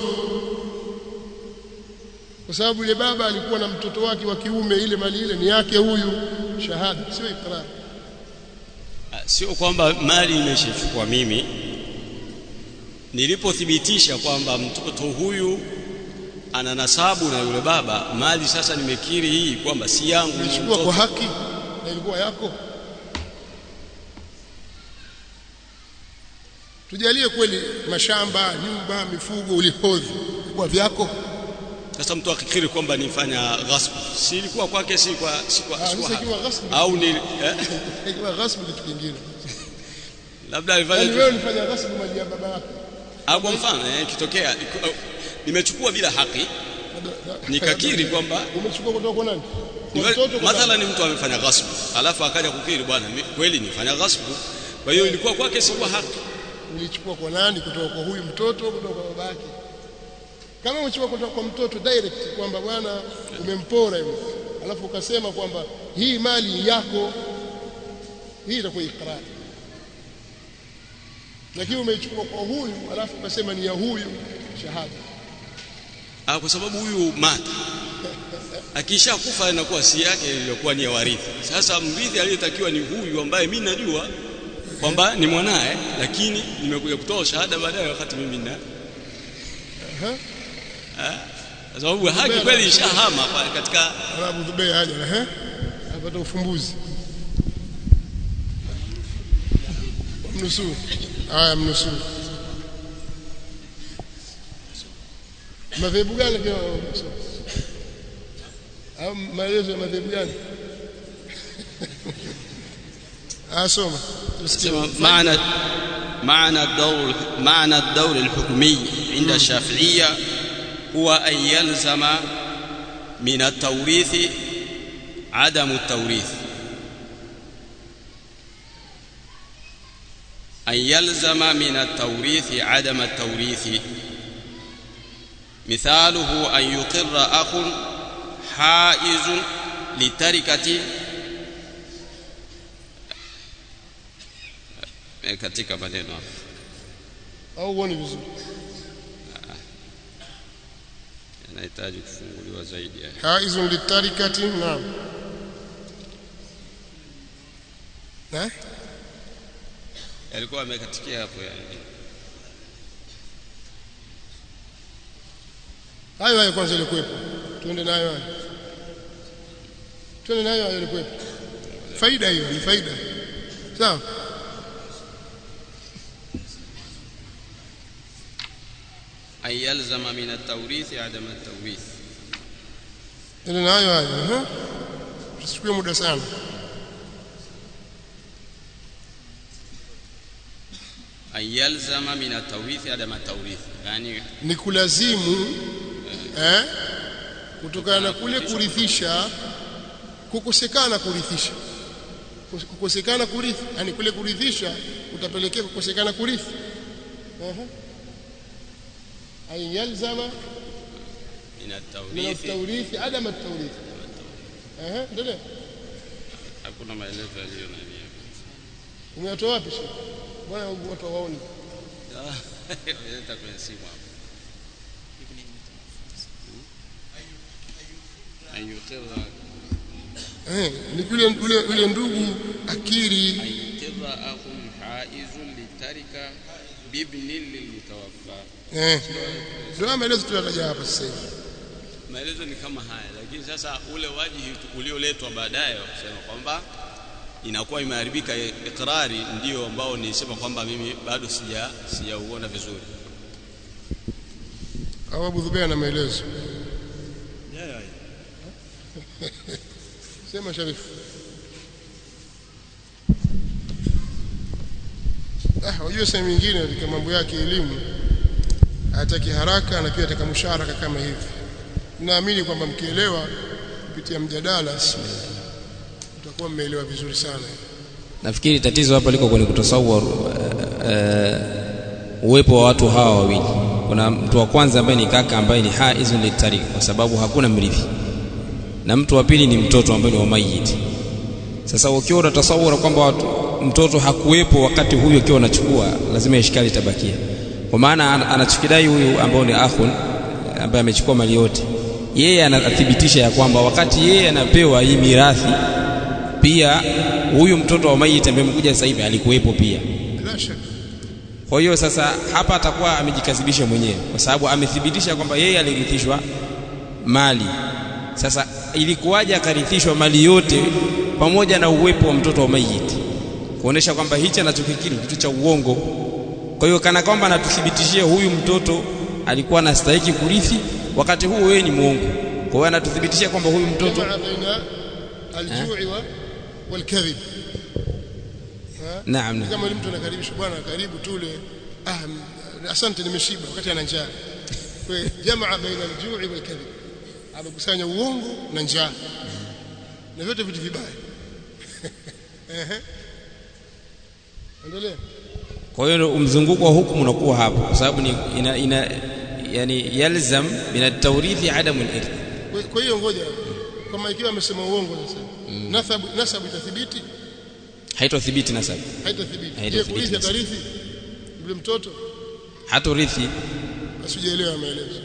kwa sababu yule baba alikuwa na mtoto wake wa kiume ile mali ile ni yake huyu shahada sio ikrar sio kwamba mali imeshachukua mimi nilipothibitisha kwamba mtoto huyu ana nasabu na yule baba mali sasa nimekiri hii kwamba si yangu ni ulichukua kwa mtoto. haki na ilikuwa yako tujalie kweli mashamba nyumba mifugo ulihodhi kwa vyako sasa mtu akikiri kwamba nifanya ghasbu si ilikuwa kwake si kwa si kwa, Ah, si kwa sasa haki. ikiwa ghasbu au ni eh? ikiwa ghasbu kitu kingine labda yani alifanya wewe ulifanya ghasbu mali ya baba yako au kwa mfano eh, ikitokea iko- nimechukua bila haki nikakiri kwamba umechukua kutoka kwa nani kwa Niwe- mtoto kwa mathala ni mtu amefanya ghasbu alafu akaja kukiri bwana mi- kweli nifanya ghasbu kwa hiyo ilikuwa kwake si kwa haki ulichukua kwa nani kutoka kwa huyu mtoto kutoka kwa babake kama umechukua kutoka kwa mtoto direct kwamba bwana umempora hivi alafu ukasema kwamba hii mali yako hii itakuwa ikrari lakini umeichukua kwa huyu alafu ukasema ni ya huyu shahada ah, kwa sababu huyu mata akisha kufa inakuwa si yake iliyokuwa ni ya warithi sasa mrithi aliyetakiwa ni huyu ambaye mimi najua kwamba ni mwanae lakini nimekuja kutoa shahada baadaye wakati mimi na Aha. kwa sababu haki kweli ishahama pale katika Arabu Dubai haja ehe apata ufumbuzi mnusuru haya mnusuru madhehebu gani kwa au maelezo ya madhehebu gani asoma سمع معنى معنى الدور معنى الدور الحكمي عند الشافعية هو أن يلزم من التوريث عدم التوريث أن يلزم من التوريث عدم التوريث مثاله أن يقر أخ حائز لتركة Eh, katika maneno hapa au uone vizuri yanahitaji kufunguliwa zaidi haya. haizun litarikati naam na yalikuwa amekatikia hapo yani hayo hayo kwanza ilikuwepo tuende nayo hayo tuende nayo hayo ilikuwepo faida hiyo ni faida sawa an yalzama min at-tawrith adam at-tawrith tuende nayo hayo ehe tusichukue muda sana an yalzama min at-tawrith adam at-tawrith yani ni kulazimu eh kutokana na kule kurithisha kukosekana kurithisha kukosekana kurithi yani kule kurithisha utapelekea kukosekana kurithi ehe ay yalzama min min at-tawrith at-tawrith adam at-tawrith ehe endelea hakuna maelezo yaliyo nani umeyatoa wapi shekhi bwana watu waone leta kwenye simu hapo an yuqirra eh ni yule yule yule ndugu akiri an yuqirra akhun haizun litarika bibnin lilmutawaffa eh ndio maelezo tunataja hapa sasa hivi maelezo ni kama haya lakini sasa ule wajihi ulioletwa baadaye wa kusema kwamba inakuwa imeharibika ikrari ndio ambao nisema kwamba mimi bado sija sijauona vizuri au Abu Dhubeir na maelezo sema Sharifu ah wajua sehemu nyingine katika mambo yake elimu hataki haraka na pia ataka musharaka kama hivi naamini kwamba mkielewa kupitia mjadala utakuwa mmeelewa vizuri sana nafikiri tatizo hapa liko kwenye kutasawar uh, uwepo wa watu hawa wawili kuna mtu wa kwanza ambaye ni kaka ambaye ni haizun litarik kwa sababu hakuna mrithi na mtu wa pili ni mtoto ambaye ni wa mayiti sasa ukiwa unatasawara kwamba watu, mtoto hakuwepo wakati huyu akiwa anachukua lazima ishikali itabakia kwa maana anachukidai huyu ambao ni akhun ambaye amechukua mali yote yeye anathibitisha ya kwamba wakati yeye anapewa hii mirathi pia huyu mtoto wa mayiti ambaye amekuja sasa hivi alikuwepo pia la shaka kwa hiyo sasa hapa atakuwa amejikazibisha mwenyewe kwa sababu amethibitisha kwamba yeye alirithishwa mali sasa ilikuwaje akarithishwa mali yote pamoja na uwepo wa mtoto wa mayiti kuonesha kwamba hichi anachokikiri kitu cha uongo kwa hiyo kana kwamba anatuthibitishia huyu mtoto alikuwa anastahili kurithi wakati huu wewe ni muongo kwa hiyo anatuthibitishia kwamba huyu mtoto jamaa baina aljui wa walkadhib naam naam kama ni mtu anakaribishwa bwana karibu tule ah m- asante nimeshiba wakati ana njaa kwa hiyo jamaa baina aljui walkadhib amekusanya uongo na njaa na vyote vitu vibaya ehe endelea kwa hiyo mzunguko wa hukumu unakuwa hapo kwa sababu ni ina, ina yani yalzam min at-tawrithi adamu al-irth Kwa- kwa hiyo ngoja kama ikiwa amesema uongo sasa nasabu nasabu itathibiti haitothibiti nasabu haitathibiti je Haitathibiti kurithi nasabu. atarithi yule mtoto hatorithi asijaelewa maelezo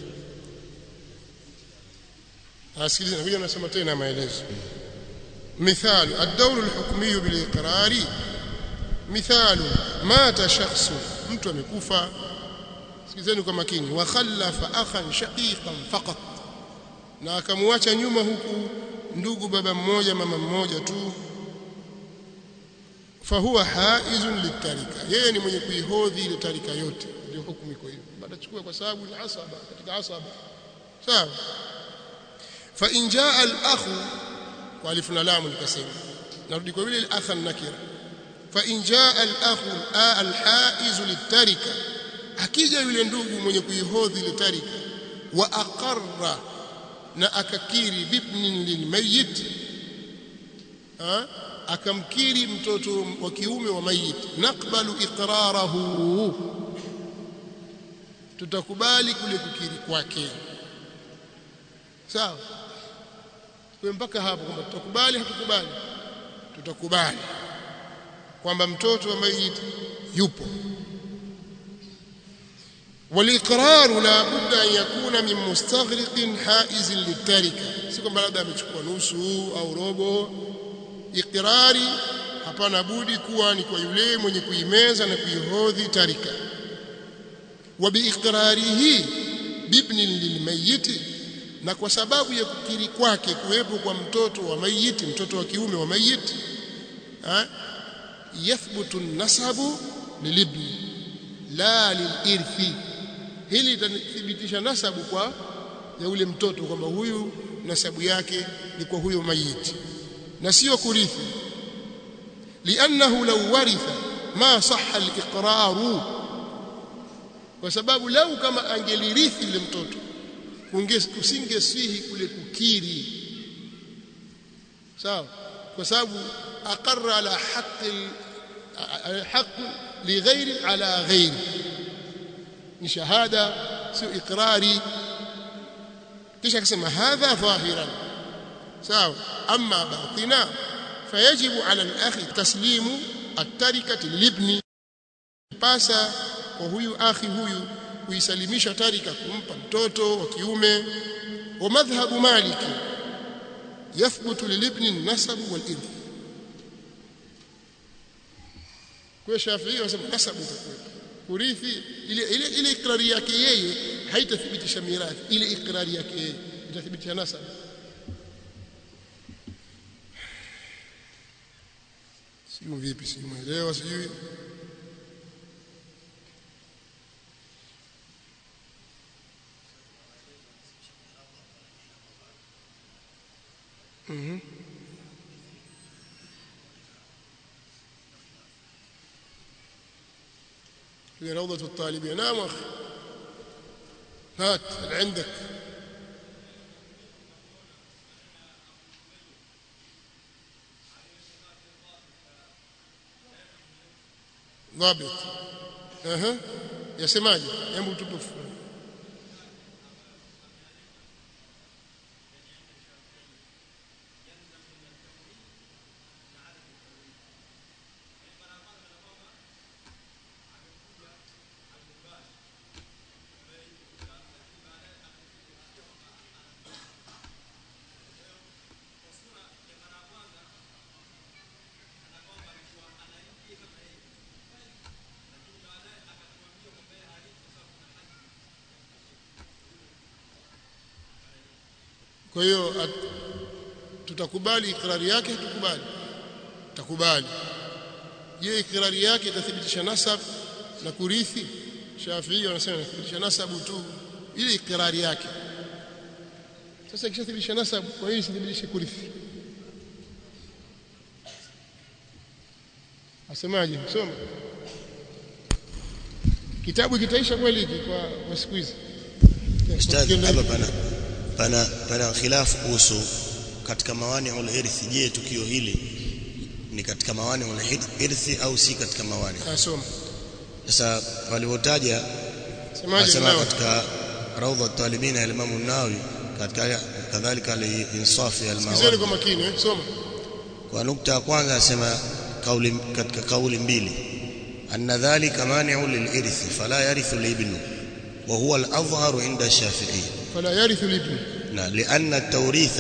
asikilize nakuja nasema tena maelezo مثال الدور الحكمي بالإقرار مثال مات شخص mtu amekufa sikizeni kwa makini wa khallafa akhan shaqiqan faqat na akamwacha nyuma huku ndugu baba mmoja mama mmoja tu fahuwa haizun litarika yeye ni mwenye kuihodhi ile tarika yote ndio hukumu iko hivyo batachukua kwa sababu ni asaba katika asaba sawa fa in jaa al akhu kwa alif na lam nikasema narudi kwa vile al akha nakira fa in jaa al akhu al haiz litarika akija yule ndugu mwenye kuihodhi ile tarika wa aqarra na akakiri bibnin lilmayit ha akamkiri mtoto wa kiume wa mayit naqbalu iqrarahu tutakubali kule kukiri kwake sawa kwa mpaka hapo kwamba tutakubali hatukubali tutakubali kwamba mtoto wa mayit yupo والاقرار لا بد ان يكون من مستغرق حائز للتركه si kwamba labda amechukua nusu au robo iqrari hapana budi kuwa ni kwa yule mwenye kuimeza na kuihodhi tarika wa biiqrarihi bibni lilmayiti na kwa sababu ya kukiri kwake kuwepo kwa mtoto wa mayiti mtoto wa kiume wa mayiti ha yathbutu nasabu lilibni la lilirthi hili litathibitisha nasabu kwa ya ule mtoto kwamba huyu nasabu yake ni kwa huyo mayiti na sio kurithi liannahu law waritha ma sahha al-iqraru kwa sababu lau kama angelirithi yule mtoto kusingesihi kule kukiri sawa kwa sababu aqarra ala haqqi haqq li ghairi ala ghairi ni shahada sio iqrari kisha akasema hadha dhahiran sawa amma batina fayajibu ala al-akhi taslimu at-tarikati lilibni pasa kwa huyu akhi huyu kuisalimisha tarika kumpa mtoto wa kiume wa madhhabu maliki yathbutu lilibni an-nasab wal-irth kwa Shafi'i wasema nasabu itakuwepo kurithi ile ile ile ikrari yake yeye haitathibitisha mirathi ile ikrari yake yeye itathibitisha nasab sio vipi si muelewa sijui Mhm. في روضة الطالبين نعم أخي هات اللي عندك dhabit aha yasemaje hebu tupe kwa hiyo tutakubali ikrari yake hatukubali tutakubali je ikrari yake itathibitisha nasab na kurithi Shafii wanasema inathibitisha nasabu tu ile ikrari yake sasa ikishathibitisha nasabu kwa hiyo isithibitishe kurithi asemaje soma kitabu kitaisha kweli hiki kwa, kwa siku hizi Ustadh, hapa pana pana pana khilafu kuhusu katika mawani ul irthi. Je, tukio hili ni katika mawani ul irthi au si katika mawani? asoma Sasa walivyotaja semaje asema mnao katika raudha talibina ya Imam an-Nawawi katika kadhalika al-insaf ya sikizeni al-mawani kwa makini eh soma kwa nukta ya kwanza asema kauli katika kauli mbili anna dhalika mani'u lil-irthi fala yarithu al-ibnu wa huwa al-adhharu 'inda ash-shafi'i fala yarithu libni na لأن التوريث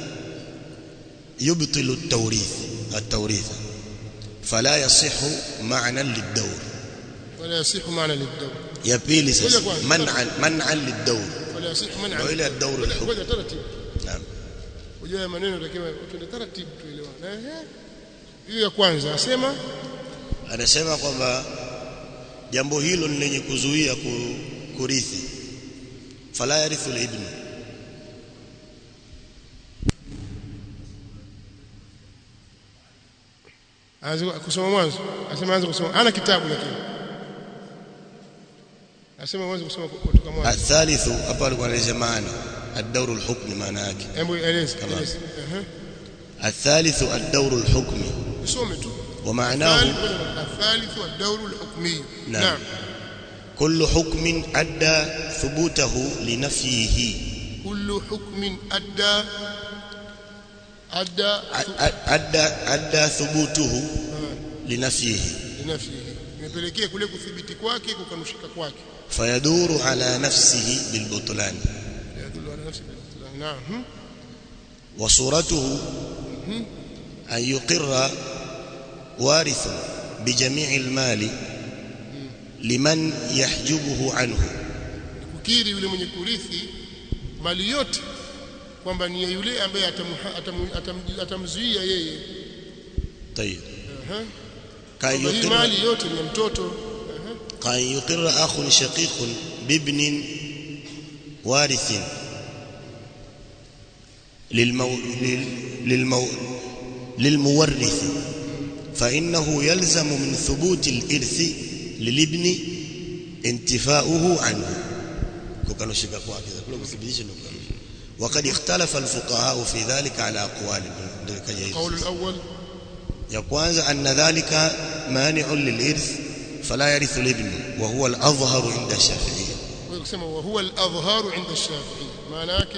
يبطل التوريث التوريث فلا يصح معنى للدور wala yasihu maana lidawr ya pili Ngoja sasa kwanza. man'an man'an lildaur wala yasihu man'a wa ila ad-dawr Ngoja- al-hukm ngoja taratibu naam unajua maneno takiwa tuende taratibu tuelewane eh hiyo ya kwanza asema anasema kwamba jambo hilo ni lenye kuzuia ku- kurithi fala yarithu al-ibn aanze kusoma mwanzo asema aanze kusoma ana kitabu lakini asema mwanzo kusoma kutoka mwanzo athalithu hapa alikuwa anaeleza maana ad-dawr al-hukm maana yake hebu eleza Tamam. eleza ehe athalithu ad-dawr al-hukm usome tu ومعناه الثالث الدور الحكمي نعم. نعم كل حكم أدى ثبوته لنفيه كل حكم أدى أدى أدى أدى ثبوته لنفيه لنفسه imepelekea kule kuthibiti kwake kukanushika kwake فيدور على نفسه بالبطلان yadullu ala nafsi bil naam وصورته أن يقر وارث بجميع المال لمن يحجبه عنه kukiri yule mwenye kurithi mali yote kwamba ni ya yule ambaye atamuha- atamu- atam- atamzuia yeye طيب Aha. كأن Kwamba hii يقر mali yote ni ya mtoto Aha. كأن يقر أخ شقيق بابن وارث للمو... لل... للمو... للمورث فإنه يلزم من ثبوت الإرث للابن انتفاؤه عنه كوكانو شيكا kwake kule kuthibitisha ndio kukanusha وقد اختلف الفقهاء في ذلك على أقوال ndio ikaja hivi القول الأول ya kwanza anna dhalika mani'un lilirth fala yarithu al-ibn wa huwa al-adhhar 'inda ash-shafi'iyya kwa kusema wa huwa al-adhhar 'inda ash-shafi'i maana yake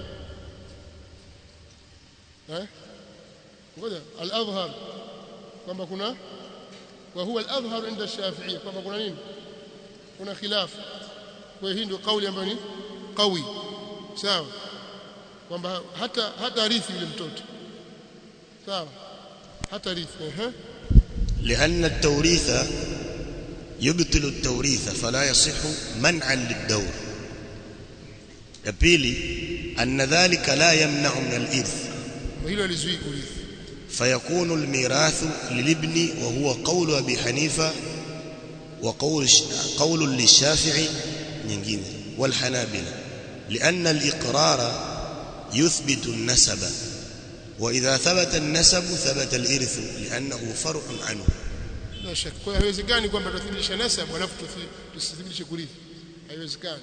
eh ngoja al-adhhar kwamba kuna wa huwa al-adhhar 'inda ash-shafi'i kwamba kuna nini kuna khilaf kwa hiyo hii ndio kauli ambayo ni qawi sawa kwamba hata hata rithi yule mtoto sawa hata rithi ehe لأن التوريث يبطل التوريث فلا يصح منعا للدور ya pili anna dhalika la yamna'u min al-irth hilo alizuii kurithi فيكون الميراث للابن وهو قول أبي حنيفة وقول قول للشافعي nyingine والحنابلة لأن الإقرار يثبت النسب وإذا ثبت النسب ثبت الإرث لأنه فرع عنه la shaka kwa hiyo haiwezekani kwamba tuthibitisha nasab alafu tuthi- tusithibitishe kurithi haiwezekani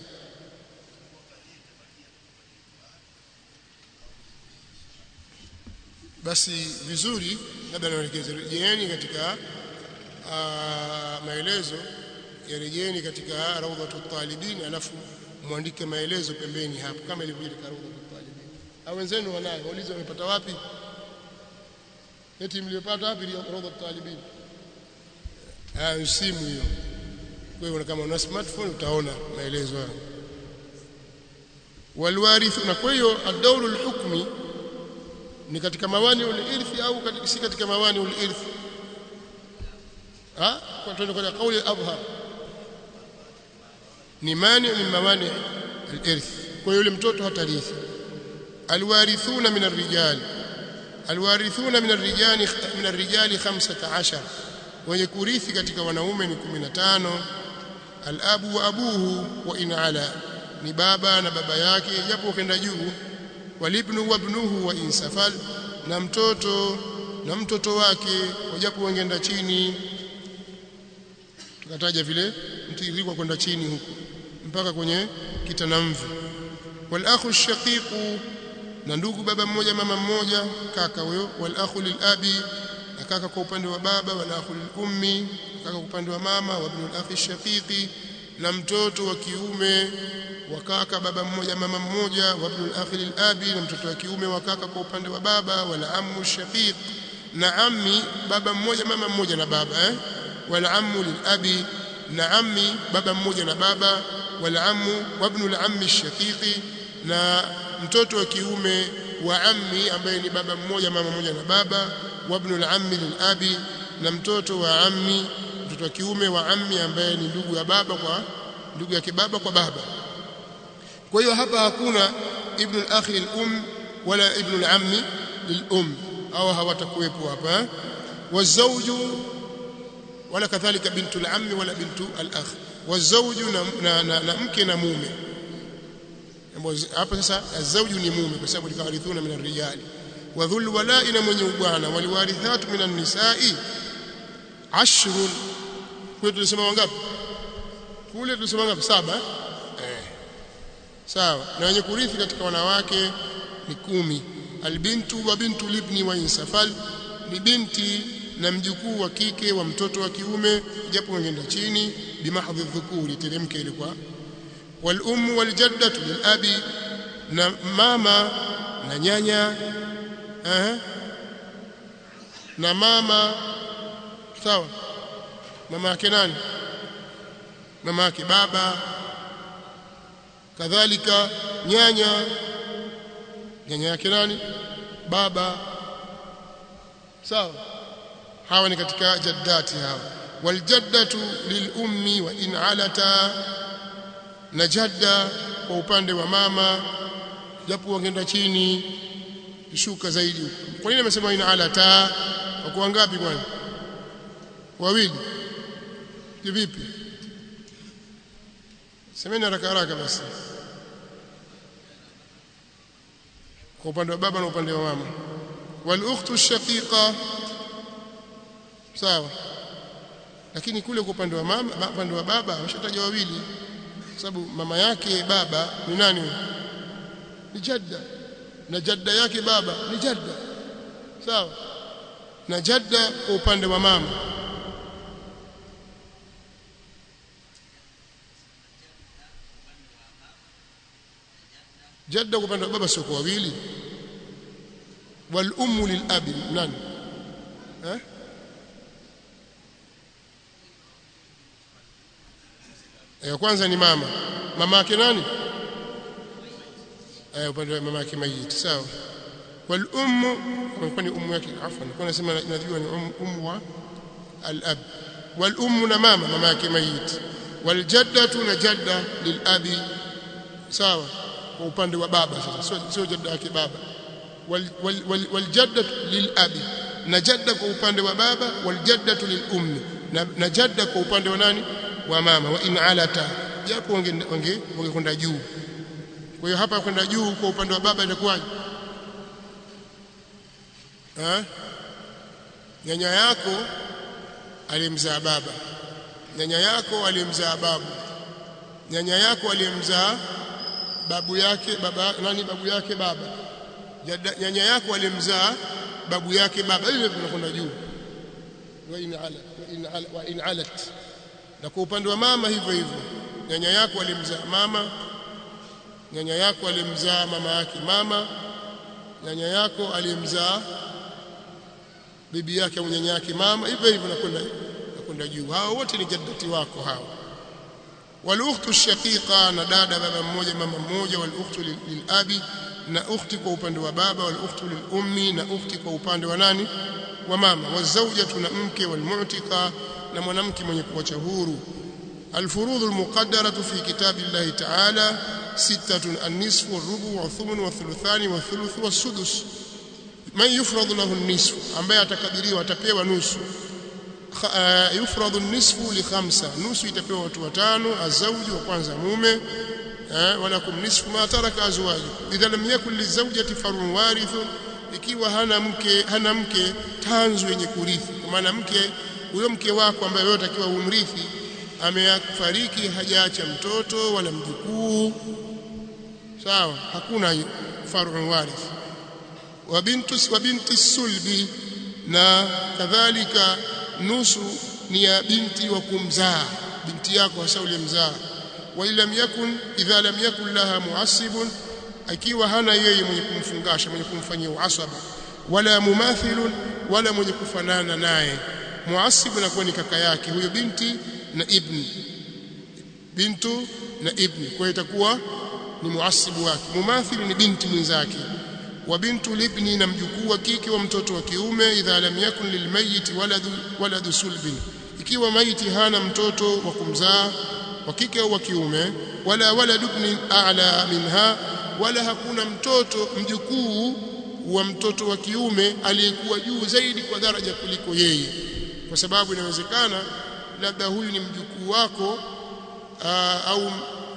basi vizuri labda naelekeze rejeeni katika aa, maelezo yarejeni katika raudhatu talibin alafu muandike maelezo pembeni hapo kama ilivyo katika raudhatu talibin au wenzenu wanayo waulize wamepata wapi eti mlipata wapi raudhatu talibin ah simu hiyo kwa hiyo kama una smartphone utaona maelezo hayo walwarithu na kwa hiyo ad-dawru al-hukmi ni katika mawani ul-irthi au katika, si katika mawani ul-irthi ah kwa tuende kwa kauli al-adhhar ni mani min mawani al-irth kwa hiyo yule mtoto hatarithi alwarithuna min ar-rijal alwarithuna min ar-rijali min ar-rijali 15 wenye kurithi katika wanaume ni 15 al-abu wa abuhu wa in ala ni baba na baba yake japo kenda juu walibnu wa ibnuhu wa insafal na mtoto na mtoto wake japo wengenda chini tukataja vile mtiririko kwenda chini huko mpaka kwenye kitanamvi wal akhu shaqiqu na ndugu baba mmoja mama mmoja kaka huyo wal akhu lil abi na kaka kwa upande wa baba wal akhu lil ummi kaka kwa upande wa mama wa ibn al akhi shaqiqi na mtoto wa kiume wa kaka baba mmoja mama mmoja wa ibn al akhi lil abi na mtoto wa kiume wa kaka kwa upande wa baba wala ammu shaqiq na ammi baba mmoja mama mmoja na baba eh wala ammu lil abi na ammi baba mmoja na baba wala ammu wa ibn al ammi shaqiqi na mtoto wa kiume wa ammi ambaye ni baba mmoja mama mmoja na baba wa ibn al ammi lil abi na mtoto wa ammi mtoto wa kiume wa ammi ambaye ni ndugu ya baba kwa ndugu yake baba kwa baba kwa hiyo hapa hakuna ibn al-akhi lil-um wala ibn al-ammi lil-um au hawatakuwepo hapa wazauju wala kadhalika bintu al-ammi wala bintu al-akh wazauju na, na, na, na mke na mume hapa sasa azauju ni mume kwa sababu likawarithuna min ar-rijali wa dhul wala'i na mwenye ubwana waliwarithatu min an-nisa'i ashrun kwa tulisema wangapi kule tulisema wangapi saba eh sawa na wenye kurithi katika wanawake ni kumi albintu wa bintu libni wa insafal ni binti na mjukuu wa kike wa mtoto wa kiume japo wengenda chini bimahdhi dhukuri teremke ilikuwa wal ummu wal jaddatu lil abi na mama na nyanya eh na mama sawa mama yake nani mama yake baba kadhalika nyanya nyanya yake nani baba sawa hawa ni katika jaddati hawa waljaddatu lilummi wa in alata na jadda kwa upande wa mama japo wangeenda chini shuka zaidi kwa nini amesema in alata kwa wangapi kwani wawili vipi semeni haraka haraka basi kwa upande wa baba na upande wa mama wal ukhtu shaqiqa sawa lakini kule kwa upande wa mama upande wa baba washataja wawili kwa sababu mama yake baba ni nani ni jadda na jadda yake baba ni jadda sawa na jadda kwa upande wa mama jadda kwa upande wa baba sio kwa wawili wal ummu lil abi nani eh ya kwanza ni mama mama yake nani eh upande wa mama yake mayiti sawa wal ummu kwa ni ummu yake afwan kwa nasema najua ni ummu wa al ab wal ummu na mama mama yake mayiti wal jaddatu na jadda lil abi sawa kwa upande wa baba sasa sio sio jadda yake baba wal wal, wal, wal jaddatu lil abi na jadda kwa upande wa baba wal jaddatu lil ummi na, na jadda kwa upande wa nani wa mama wa in alata japo wange wange wangekwenda juu kwa hiyo hapa kwenda juu kwa upande wa baba itakuwaje eh nyanya yako alimzaa baba nyanya yako alimzaa babu nyanya yako alimzaa babu yake baba nani babu yake baba nyanya yako alimzaa babu yake baba ile tunakwenda juu wa in ala wa in ala wa in alat na kwa upande wa mama hivyo hivyo nyanya yako alimzaa mama nyanya yako alimzaa mama yake mama nyanya yako alimzaa bibi yake au nyanya yake mama hivyo hivyo nakwenda nakwenda juu hao wote ni jaddati wako hao walukhtu shaqiqa na dada baba mmoja mama mmoja walukhtu lilabi na ukhti kwa upande wa baba walukhtu lilummi na ukhti kwa upande wa nani wa mama wazawjatu na mke walmu'tika na mwanamke mwenye kuacha huru الفروض المقدرة في كتاب الله تعالى ستة النصف والربع والثمن والثلثان والثلث والسدس من يفرض له النصف ambaye atakadiriwa atapewa nusu yufradhu nisfu li khamsa nusu itapewa watu watano azauji wa kwanza mume walakum nisfu ma taraka azwaju idha lam yakun lizawjati farun warithun ikiwa hana mke hana mke tanzu yenye kurithi kwa maana mke huyo mke wako ambaye wewe utakiwa umrithi amefariki hajaacha mtoto wala mjukuu sawa hakuna farun warith wa bintu wa binti sulbi na kadhalika nusu ni ya binti wa kumzaa binti yako hasa ulimzaa wa lam yakun idha lam yakun laha muasibun akiwa hana yeye mwenye kumfungasha mwenye kumfanyia uasaba wala mumathilun wala mwenye kufanana naye muasib anakuwa ni kaka yake huyo binti na ibni bintu na ibni kwa itakuwa ni muasibu wake mumathil ni binti mwenzake wa bintu libni na mjukuu wa kike wa mtoto wa kiume idha lam yakun lilmayit waladu waladu sulbin ikiwa maiti hana mtoto wa kumzaa wa kike au wa kiume wala waladu ibn a'la minha wala hakuna mtoto mjukuu wa mtoto wa kiume aliyekuwa juu zaidi kwa daraja kuliko yeye kwa sababu inawezekana labda huyu ni mjukuu wako aa, au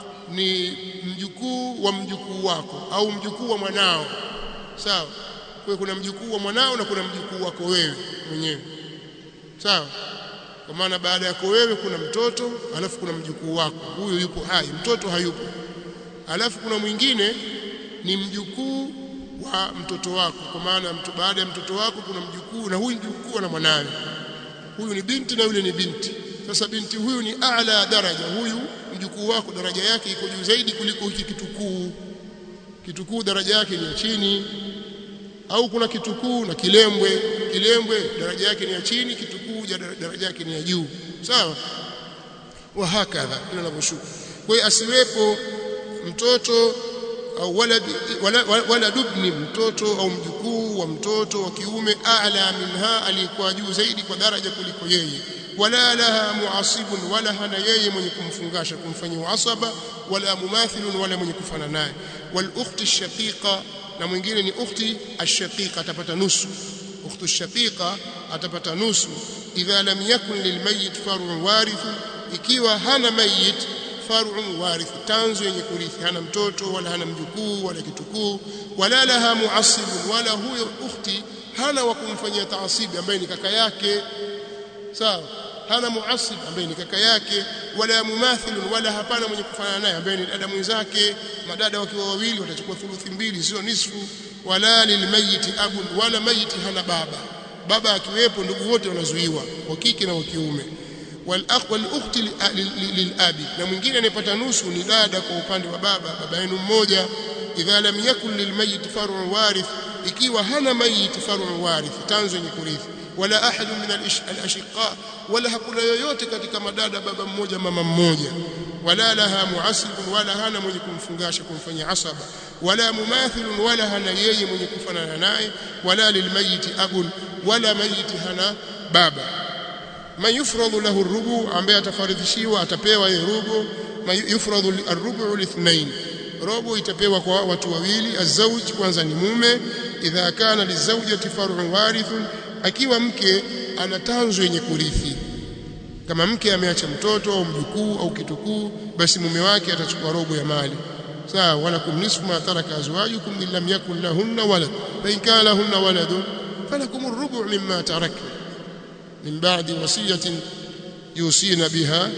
ni mjukuu wa mjukuu wako au mjukuu wa mwanao sawa kwa kuna mjukuu wa mwanao na kuna mjukuu wako wewe mwenyewe sawa kwa maana baada yako wewe kuna mtoto alafu kuna mjukuu wako huyo yupo hai mtoto hayupo alafu kuna mwingine ni mjukuu wa mtoto wako kwa maana mtu baada ya mtoto wako kuna mjukuu na huyu mjukuu na mwanawe huyu ni binti na yule ni binti sasa binti huyu ni a'la daraja huyu mjukuu wako daraja yake iko juu zaidi kuliko hiki kitukuu kitukuu daraja yake ni ya chini au kuna kitukuu na kilembwe kilembwe daraja yake ni ya chini kitukuu daraja yake ni ya juu sawa wa hakadha kila linavyoshuka kwa hiyo asiwepo mtoto au walad wala, wala dubni mtoto au mjukuu wa mtoto wa kiume a'la minha aliyekuwa juu zaidi kwa daraja kuliko yeye wala laha muasibun wala hana yeye mwenye kumfungasha kumfanyia asaba wala mumathilun wala mwenye kufana naye wal ukhti shaqiqa na mwingine ni ukhti ashaqiqa atapata nusu ukhtu shaqiqa atapata nusu idha lam yakun lilmayit far'un warith ikiwa hana mayit far'un warith tanzu yenye kurithi hana mtoto wala hana mjukuu wala kitukuu wala laha muasibun wala huyo ukhti hana wa kumfanyia taasibi ambaye ni kaka yake sawa hana muasib ambaye ni kaka yake wala mumathilun wala hapana mwenye kufanana naye ambaye ni dada mwenzake madada wakiwa wawili watachukua thuluthi mbili sio nisfu wala lilmayiti abun wala mayiti hana baba baba akiwepo ndugu wote wanazuiwa wa kike na wa kiume wal akh wal ukhti lilabi na mwingine anayepata nusu ni dada kwa upande wa baba baba yenu mmoja idha lam yakun lilmayit far'un warith ikiwa hana mayit far'un warith tanzo yenye kurithi wala ahadu min al-ashqa wala hakuna yoyote katika madada baba mmoja mama mmoja wala laha muasibun wala hana mwenye kumfungasha kumfanyia asaba wala mumathilun wala hana yeye mwenye kufanana naye wala lilmayiti abun wala mayiti hana baba man yufradu lahu rubu ambaye atafaridhishiwa atapewa yeye rubu yufradu ar-rubu lithnain robo itapewa kwa watu wawili azauj kwanza ni mume idha kana lizawjati far'un warithun akiwa mke ana tanzo yenye kurithi kama mke ameacha mtoto au mjukuu au kitukuu basi mume wake atachukua robo ya mali sawa wala kumnisfu ma taraka azwajukum in lam yakun lahunna walad fa in kana lahunna waladun falakum ar-rubu' mimma tarakna min ba'di wasiyatin yusina biha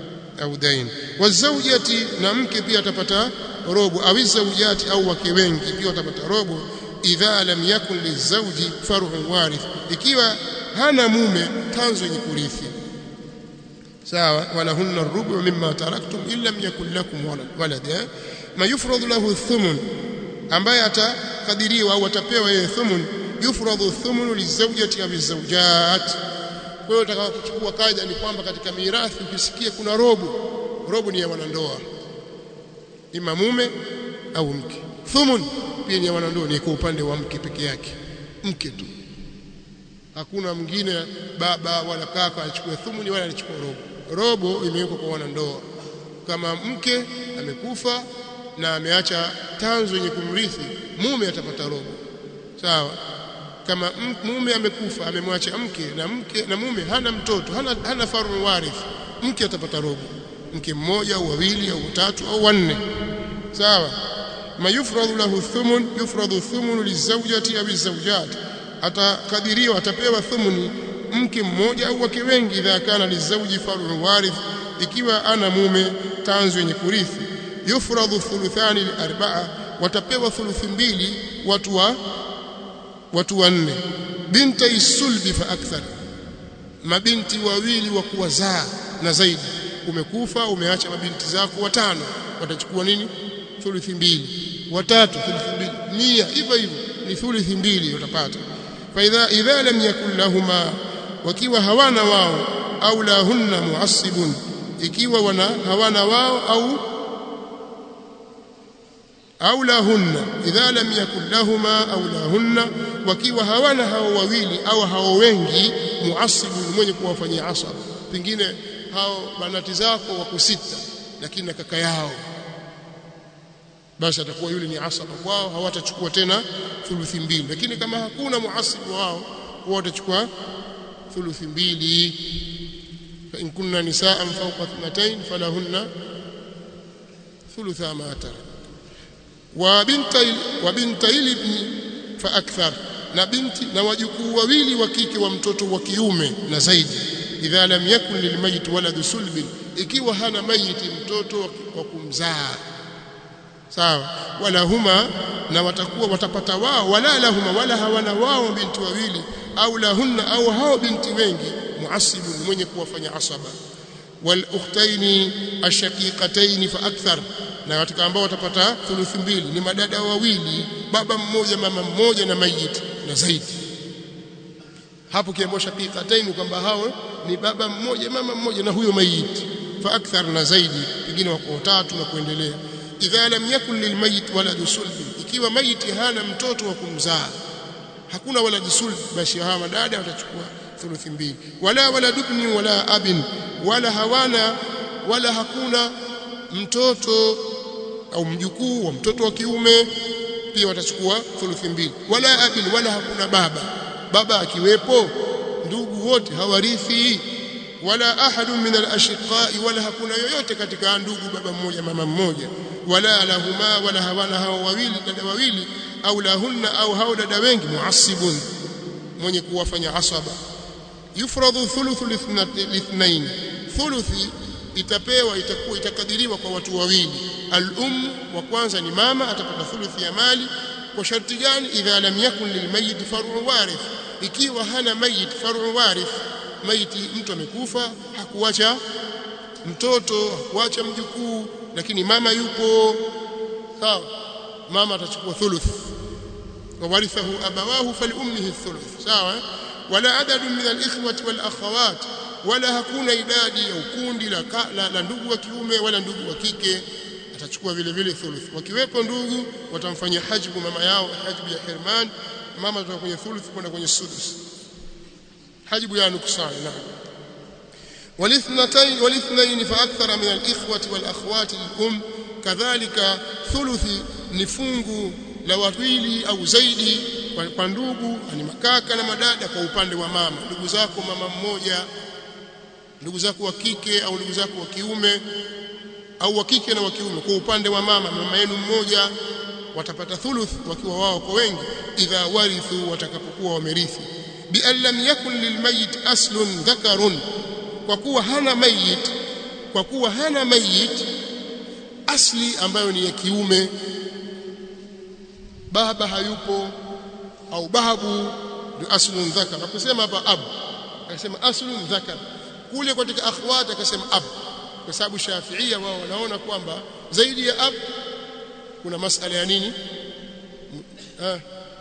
au dain wazawjati na mke pia atapata robo au zawjati au wake wengi pia watapata robo idha lam yakun lizawji far'un warith ikiwa hana mume tanzo yenye kurithi sawa walahunna rubu mimma taraktum in lam yakul lakum walad eh? ma yufradu lahu thumun ambaye atakadiriwa au atapewa yeye thumun yufradu thumunu lizawjati au lizawjat kwa hiyo utakapochukua kaida ni kwamba katika mirathi ukisikia kuna robo robo ni ya wanandoa ima mume au mke thumun pia ni ya wanandoa ni kwa upande wa mke peke yake mke tu hakuna mwingine baba wala kaka achukue thumuni wala achukue robo robo imewekwa kwa wanandoa kama mke amekufa na ameacha tanzo yenye kumrithi mume atapata robo sawa kama mume amekufa amemwacha mke na mke na mume hana mtoto hana, hana faru warith mke atapata robo mke mmoja au wawili au watatu au wanne sawa ma yufradhu lahu thumun yufradhu thumun lizawjati au lizawjat atakadiriwa atapewa thumuni mke mmoja au wake wengi idha kana lizawji faru warith ikiwa ana mume tanzo yenye kurithi yufradhu thuluthani liarbaa watapewa thuluthi mbili watu wa watu wanne binta isulbi fa akthar mabinti wawili wa kuwazaa na zaidi umekufa umeacha mabinti zako watano watachukua nini thuluthi mbili watatu thuluthi mbili mia hivyo hivyo ni thuluthi mbili utapata fa idha idha lam yakul lahuma wakiwa hawana wao au lahunna muassibun ikiwa wana hawana wao au au lahunna idha lam yakul lahuma au lahunna wakiwa hawana hao wawili au hao wengi muasibu mwenye kuwafanyia asaba pengine hao banati zako wako sita lakini na kaka yao basi atakuwa yule ni asaba kwao hawatachukua tena thuluthi mbili lakini kama hakuna muasibu wao wao watachukua thuluthi mbili fa in kunna nisaan fawqa ithnatayn falahunna thulutha ma tarak wa binta wa binta ibni fa akthar na binti na wajukuu wawili wa kike wa mtoto wa kiume na zaidi idha lam yakun lilmayit waladu sulbin ikiwa hana mayiti mtoto wa kumzaa sawa wala huma na watakuwa watapata wao wala lahuma wala hawana wao binti wawili au lahunna au hao binti wengi muasibu mwenye kuwafanya asaba wal ukhtaini ashaqiqataini fa akthar na katika ambao watapata thuluthi mbili ni madada wawili baba mmoja mama mmoja na mayiti na zaidi hapo kiambo shaqiqataini kwamba hao ni baba mmoja mama mmoja na huyo mayiti fa akthar na zaidi pengine wako watatu na kuendelea idha lam yakun lilmayit waladu sulbi ikiwa mayiti hana mtoto wa kumzaa hakuna waladu sulbi basi hawa madada watachukua thuluthi mbili wala waladubni wala abin wala hawana wala hakuna mtoto au mjukuu wa mtoto wa kiume pia watachukua thuluthi mbili wala abin wala hakuna baba baba akiwepo ndugu wote hawarithi wala ahadu min al-ashqai wala hakuna yoyote katika ndugu baba mmoja mama mmoja wala lahuma wala hawana hao wawili dada wawili au lahunna au hao dada wengi muasibun mwenye kuwafanya asaba yufradhu thuluthu lithnain thuluthi itapewa itakuwa itakadiriwa kwa watu wawili al-um wa kwanza ni mama atapata thuluthi ya mali kwa sharti gani idha lam yakun lilmayit far'u warith ikiwa hana mayit far'u warith maiti mtu amekufa hakuacha mtoto hakuacha mjukuu lakini mama yupo sawa mama atachukua thuluth wawarithahu abawahu faliummihi thuluth sawa wala adadu min alikhwati wal akhawat wala hakuna idadi ya ukundi la, la, la ndugu wa kiume wala ndugu wa kike atachukua vile vile thuluth wakiwepo ndugu watamfanyia hajbu mama yao hajbu ya hirman mama atatoka kwenye thuluth kwenda kwenye sudus hajbu ya nuksan naam والاثنتين والاثنين فاكثر من الاخوه والاخوات الام كذلك ثلث nifungu la wawili au zaidi kwa ndugu ni makaka na madada kwa upande wa mama ndugu zako mama mmoja ndugu zako wa kike au ndugu zako wa kiume au wa kike na wa kiume kwa upande wa mama mama yenu mmoja watapata thuluth wakiwa wao kwa wengi idha warithu watakapokuwa wamerithi bi an lam yakun lilmayit aslun dhakarun kwa kuwa hana mayit kwa kuwa hana mayit asli ambayo ni ya kiume baba hayupo au babu ndio aslun dhakar nakusema hapa abu akasema aslun dhakar kule katika akhwat akasema ab kwa sababu shafiia wao wanaona kwamba zaidi ya ab kuna masala ya nini ah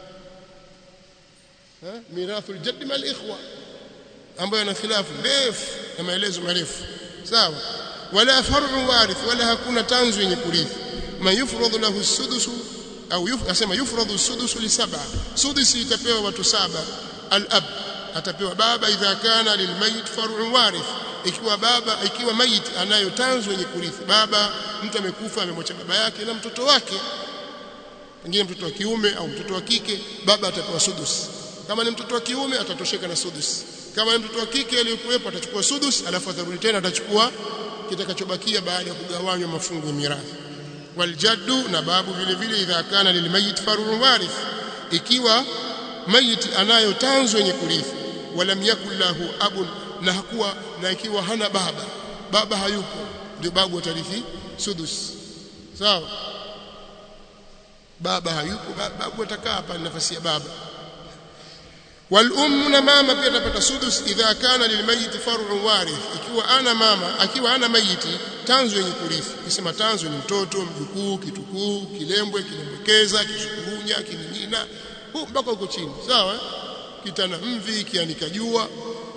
ha mirathu aljadd mal ikhwa ambayo yana khilafu ndefu na maelezo marefu sawa wala far'u warith wala hakuna tanzu yenye kurithi man yufradhu lahu sudusu au yuf, asema yufradhu sudusu li sab'a sudusi itapewa watu saba al-ab atapewa baba idha kana lilmayit far'u warith ikiwa baba ikiwa mayit anayo tanzu yenye kurithi baba mtu amekufa amemwacha baba yake na mtoto wake pengine mtoto wa kiume au mtoto wa kike baba atapewa sudus kama ni mtoto wa kiume atatosheka na sudus kama ni mtoto wa kike aliyekuwepo atachukua sudus alafu atarudi tena atachukua kitakachobakia baada ya kugawanywa mafungu ya mirathi waljaddu na babu vile vile idha kana lilmayit farun warith ikiwa mayit anayo tanzo yenye kurithi walam yakul lahu abun na hakuwa na ikiwa hana baba baba hayupo ndio babu atarithi sudus sawa baba hayupo babu atakaa hapa nafasi ya baba والام na mama pia atapata sudus idha kana lilmayit far'u warith ikiwa ana mama akiwa ana mayiti tanzo yenye kurithi kisema tanzo ni mtoto mjukuu kitukuu kilembwe kilembekeza kishukurunya kiningina huu mpaka huko chini sawa kitana mvi kianika jua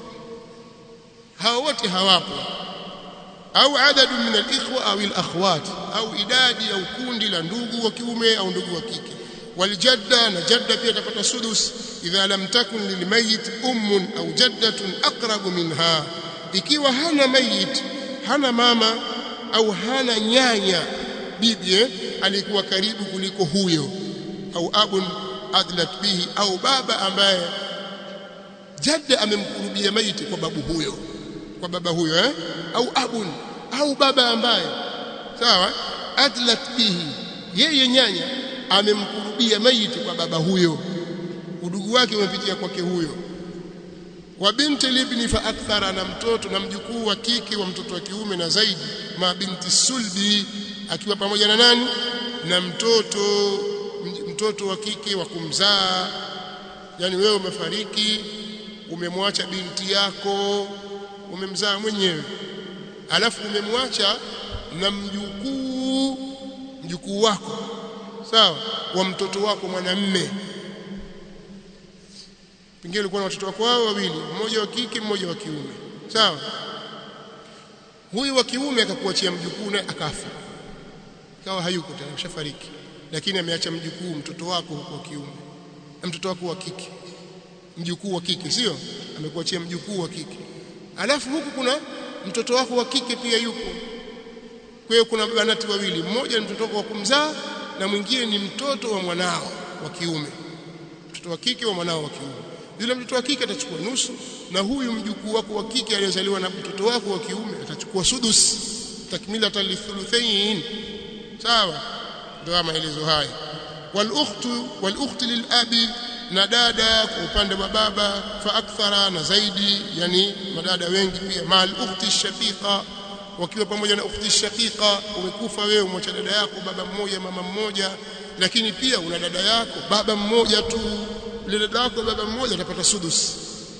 hao wote hawapo au adadu min al-ikhwa au al-akhwat au idadi au kundi la ndugu wa kiume au ndugu wa kike waljadda na jadda pia atapata sudus idha lam takun lilmayit ummun au jaddatun aqrabu minha ikiwa hana mayit hana mama au hana nyanya bibi eh, alikuwa karibu kuliko huyo au abun adlat bihi au baba ambaye jadda amemkurubia maiti kwa babu huyo kwa baba huyo eh? au abun au baba ambaye sawa adlat bihi yeye nyanya amemkurubia maiti kwa baba huyo udugu wake umepitia kwake huyo wa binti libni fa akthara na mtoto na mjukuu wa kike wa mtoto wa kiume na zaidi ma binti sulbi akiwa pamoja na nani na mtoto mtoto wa kike wa kumzaa yani wewe umefariki umemwacha binti yako umemzaa mwenyewe alafu umemwacha na mjukuu mjukuu wako sawa wa mtoto wako mwanamme pengine ulikuwa na watoto wako wao wawili mmoja wa kike mmoja wa kiume sawa huyu wa kiume akakuachia mjukuu naye akafa kawa hayuko tena ushafariki lakini ameacha mjukuu mtoto wako wa kiume na mtoto wako wa kike mjukuu wa kike sio amekuachia mjukuu wa kike alafu huku kuna mtoto wako wa kike pia yupo kwa hiyo kuna banati wawili mmoja ni mtoto wako wa kumzaa na mwingine ni mtoto wa mwanao wa kiume mtoto wa kike wa mwanao wa kiume yule mtoto wa kike atachukua nusu na huyu mjukuu wako wa kike aliyezaliwa na mtoto wako wa kiume atachukua sudus takmilatan lithuluthain sawa ndio maelezo haya wal ukhtu wal ukhti lil abi na dada kwa upande wa baba fa akthara na zaidi yani madada wengi pia mal ukhti shaqiqa wakiwa pamoja na ukhti shaqiqa umekufa wewe umwacha dada yako baba mmoja mama mmoja lakini pia una dada yako baba mmoja tu ile dada yako baba mmoja atapata sudus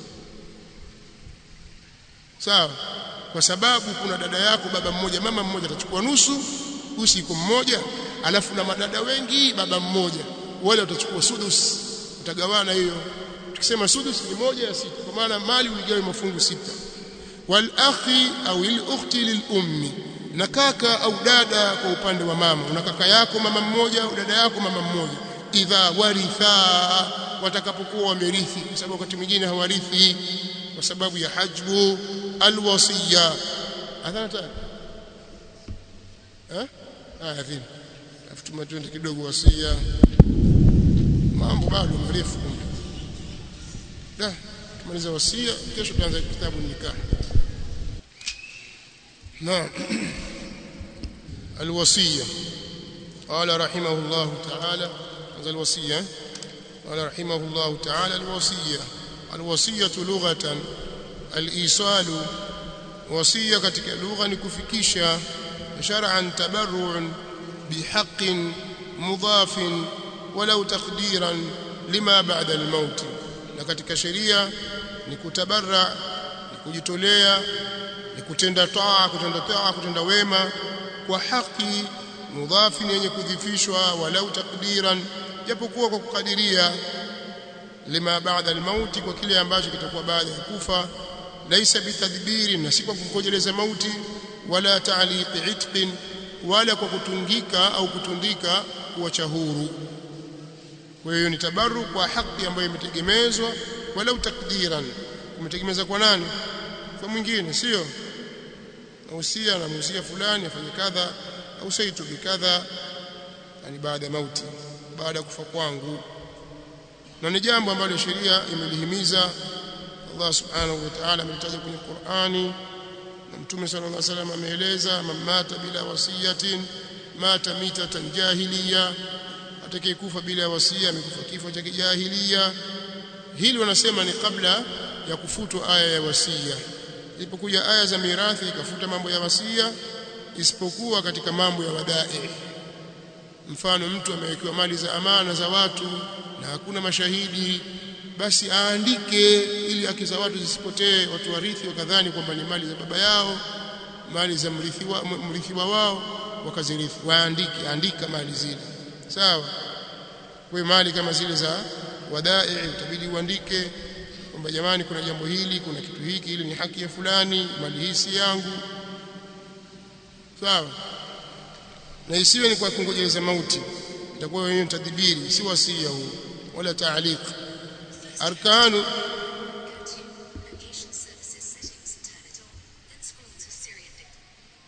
sawa kwa sababu kuna dada yako baba mmoja mama mmoja atachukua nusu usiku mmoja alafu na madada wengi baba mmoja wale watachukua sudus utagawana hiyo tukisema sudus ni moja ya sita kwa maana mali uligawe mafungu sita wal akhi au il ukhti lil ummi na kaka au dada kwa upande wa mama una kaka yako mama mmoja au dada yako mama mmoja idha waritha watakapokuwa wamerithi kwa sababu wakati mwingine hawarithi kwa sababu ya hajbu alwasiya adhana ta eh haya vile afu twende kidogo wasia mambo bado marefu da tumaliza wasia kesho tuanze kitabu nikah نعم الوصية قال رحمه الله تعالى هذا الوصية قال رحمه الله تعالى الوصية الوصية لغة الإيصال وصية katika lugha ni kufikisha shar'an tabarru'un bihaqqin mudafin walau taqdiran lima ba'da al-maut na katika sheria ni kutabarra kujitolea ni kutenda taa kutenda taa kutenda wema kwa haki mudhafi yenye kudhifishwa walau takdiran japokuwa kwa kukadiria lima baada almauti kwa kile ambacho kitakuwa baada ya kufa laisa bitadbiri na si kwa kungojeleza mauti wala ta'liqi itqin wala kwa kutungika au kutundika kuacha huru kwa hiyo ni tabarru kwa haki ambayo imetegemezwa walau takdiran umetegemeza kwa nani kwa mwingine sio nausia na musia fulani afanye kadha au saitu bikadha yani baada ya mauti baada ya kufa kwangu na ni jambo ambalo sheria imelihimiza Allah subhanahu wa ta'ala amelitaja kwenye Qur'ani na Mtume sallallahu alaihi wasallam ameeleza mamata bila wasiyatin mata mitatan jahiliya atakayekufa bila wasia amekufa kifo cha kijahiliya hili wanasema ni kabla ya kufutwa aya ya wasia ilipokuja aya za mirathi ikafuta mambo ya wasia isipokuwa katika mambo ya wadai mfano mtu amewekewa mali za amana za watu na hakuna mashahidi basi aandike ili haki za watu zisipotee watu warithi wakadhani kwamba ni mali za baba yao mali za mrithiwa mrithiwa wao wakazirithi waandike andika mali zile sawa kwa mali kama zile za wadai utabidi uandike kwamba jamani kuna jambo hili kuna kitu hiki ili ni haki ya fulani mali hii si yangu sawa na isiwe ni kwa kungojeleza mauti itakuwa wenyewe tadbiri si wasia huu wala taaliq arkanu Communication services settings. Turn it on. Then scroll to Syrian dictum.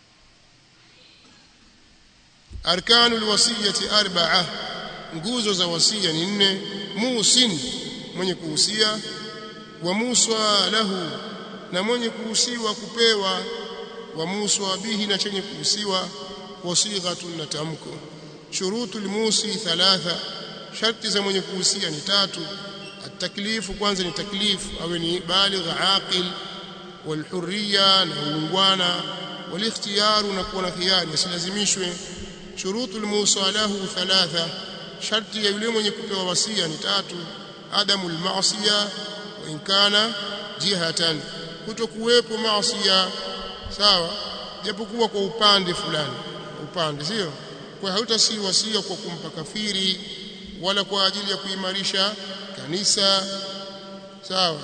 arkanu alwasiyati arba'a nguzo za wasia ni nne musin mwenye kuhusia wa muswa lahu na mwenye kuhusiwa kupewa wa muswa bihi na chenye kuhusiwa wasighatun na tamko shurutu almusi thalatha sharti za mwenye kuhusia ni tatu ataklifu kwanza ni taklifu awe ni baligh aqil walhurriya na uungwana walikhtiyaru na kuwa na khiyari asilazimishwe shurutu almusa lahu thalatha sharti ya yule mwenye kupewa wasia ni tatu adamu almaasiya wa in kana jihatan kutokuwepo maasiya sawa japokuwa kwa upande fulani upande sio kwa hautasi wasia kwa kumpa kafiri wala kwa ajili ya kuimarisha kanisa sawa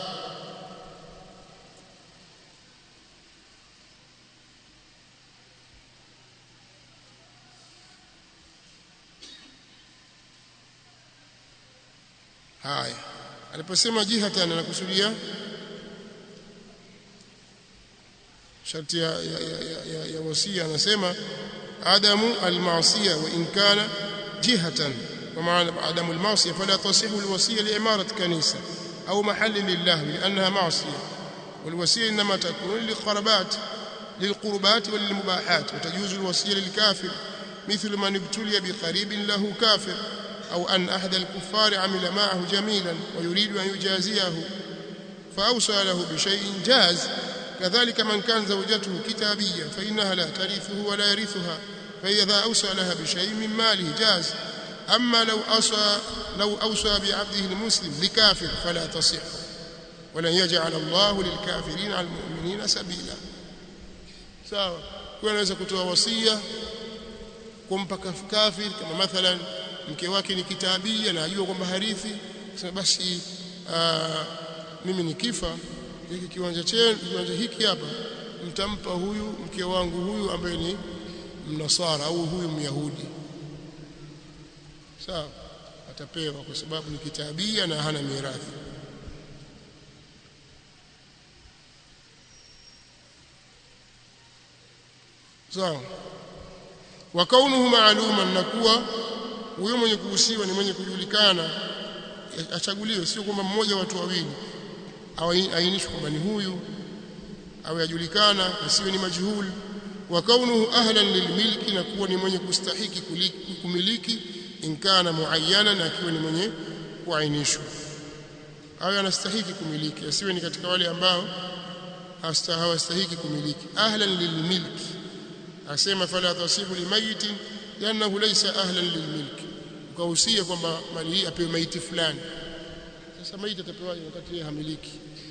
haya aliposema jihatan anakusudia sharti ya, ya, ya, ya, ya wasia anasema adamu almaasiya wa in kana jihatan ومعنى عدم المعصية فلا تصح الوصية لإمارة كنيسة أو محل لله لأنها معصية والوصية إنما تكون للقربات للقربات وللمباحات وتجوز الوصية للكافر مثل من ابتلي بقريب له كافر أو أن أحد الكفار عمل معه جميلا ويريد أن يجازيه فأوصى له بشيء جاز كذلك من كان زوجته كتابية فإنها لا ترثه ولا يرثها فإذا أوصى لها بشيء من ماله جاز أما لو أوصى لو أوصى بعبده المسلم لكافر فلا تصح ولن يجعل الله للكافرين على المؤمنين سبيلا sawa kwa anaweza kutoa wasia kumpa kafir kama mathalan mke wake ni kitabia na ajua kwamba harithi sema basi aa, mimi nikifa hiki kiwanja chenu kiwanja hiki hapa mtampa huyu mke wangu huyu ambaye ni mnasara au huyu myahudi sawa atapewa kwa sababu ni kitabia na hana mirathi sawa wa kaunuhu maaluman na kuwa huyo mwenye kuhusiwa ni mwenye kujulikana achaguliwe sio kwamba mmoja watu wawili au ainishwe kwamba ni huyu au yajulikana asiwe ni majhul wa kaunuhu ahlan lilmilki na kuwa ni mwenye kustahiki kumiliki in kana muayyana na akiwa ni mwenye kuainishwa awe anastahiki kumiliki asiwe ni katika wale ambao hawastahiki kumiliki ahlan lilmilki asema fala tasihu limayitin liannahu laysa ahlan lilmilki ukahusia kwamba mali hii apewe maiti fulani sasa maiti atapewaje wakati yeye hamiliki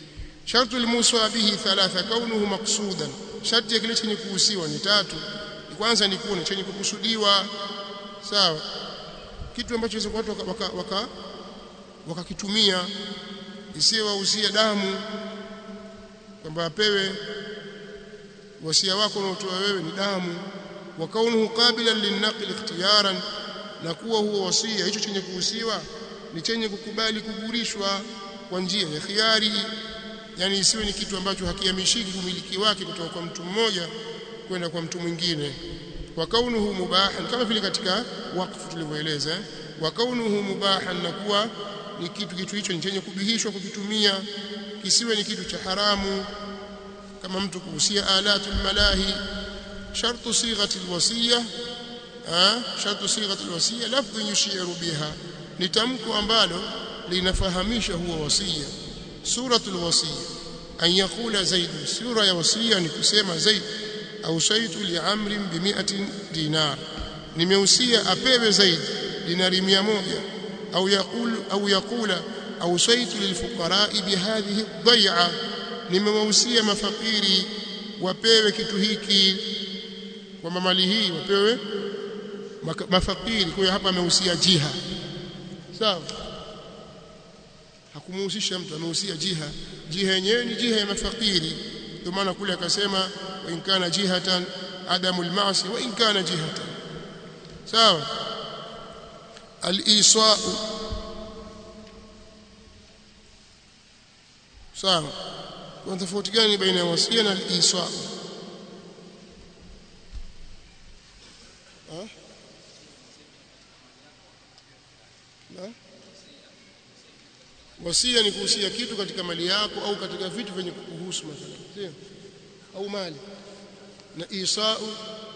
shartu almuswa bihi thalatha kaunuhu maqsudan sharti ya kile chenye kuhusiwa ni tatu kwanza ni kuwa chenye kukusudiwa sawa kitu ambacho watu waka, waka, waka wakakitumia isiwe wahusia damu kwamba apewe wasia wako unaotoa wewe ni damu wa kaunuhu qabilan linaqli ikhtiyaran na kuwa huo wasia hicho chenye kuhusiwa ni chenye kukubali kugurishwa kwa njia ya khiari yani isiwe ni kitu ambacho hakihamishiki umiliki wake kutoka kwa mtu mmoja kwenda kwa mtu mwingine wa kaunuhu mubahan kama vile katika wakfu tulivyoeleza wa kaunuhu mubahan na kuwa ni kitu kitu hicho ni chenye kubihishwa kukitumia kisiwe ni kitu cha haramu kama mtu kuhusia alatul malahi shartu sighati alwasiya shartu sighati alwasiya lafdhu yushiru biha ni tamko ambalo linafahamisha huo wasia suratul wasiya an yaqula zaid sura ya wasia ni kusema zaid au shaitu li amrin bi 100 dinar nimehusia apewe zaid dinari 100 au yaqul au yaqula au shaitu lilfuqara bi hadhihi dhai'a nimewahusia mafakiri wapewe kitu hiki kwa mali hii wapewe mafakiri kwa hiyo hapa amehusia jiha sawa hakumuhusisha mtu amehusia jiha jiha yenyewe ni jiha ya mafakiri ndio maana kule akasema wa in kana jihatan adamu almaasi wa in kana jihatan sawa al-iswa sawa kuna tofauti gani baina ya wasia na al-iswa na wasia ni kuhusia kitu katika mali yako au katika vitu vyenye kukuhusu mathalan sio au mali na isau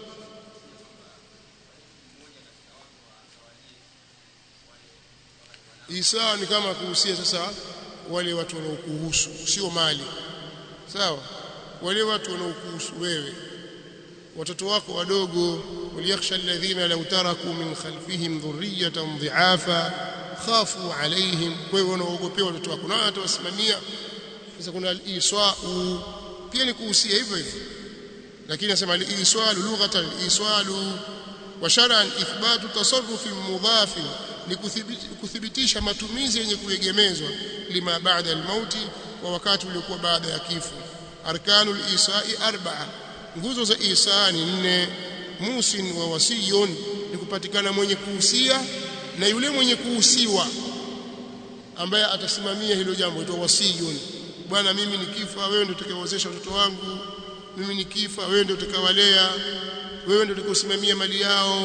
isa ni kama kuhusia sasa wale watu wanaokuhusu sio mali sawa wale watu wanaokuhusu wewe watoto wako wadogo waliyakhsha alladhina law taraku min khalfihim dhurriyatan dhi'afa khafu alaihim kwa hiyo wanaogopea watoto wako na atawasimamia sasa kuna al-iswa'u pia ni kuhusia hivyo hivyo lakini nasema al-iswalu lughatan al-iswalu wa shar'an ithbatu tasarrufi mudhaf ni kuthibitisha matumizi yenye kuegemezwa lima baada al-mauti wa wakati uliokuwa baada ya kifo arkanul isa'i arba'a nguzo za isa ni nne musin wa wasiyun ni kupatikana mwenye kuhusia na yule mwenye kuhusiwa ambaye atasimamia hilo jambo itwa wasiyun bwana mimi nikifa wewe ndio utakayewezesha watoto wangu mimi nikifa wewe ndio utakawalea wewe ndio utakayosimamia mali yao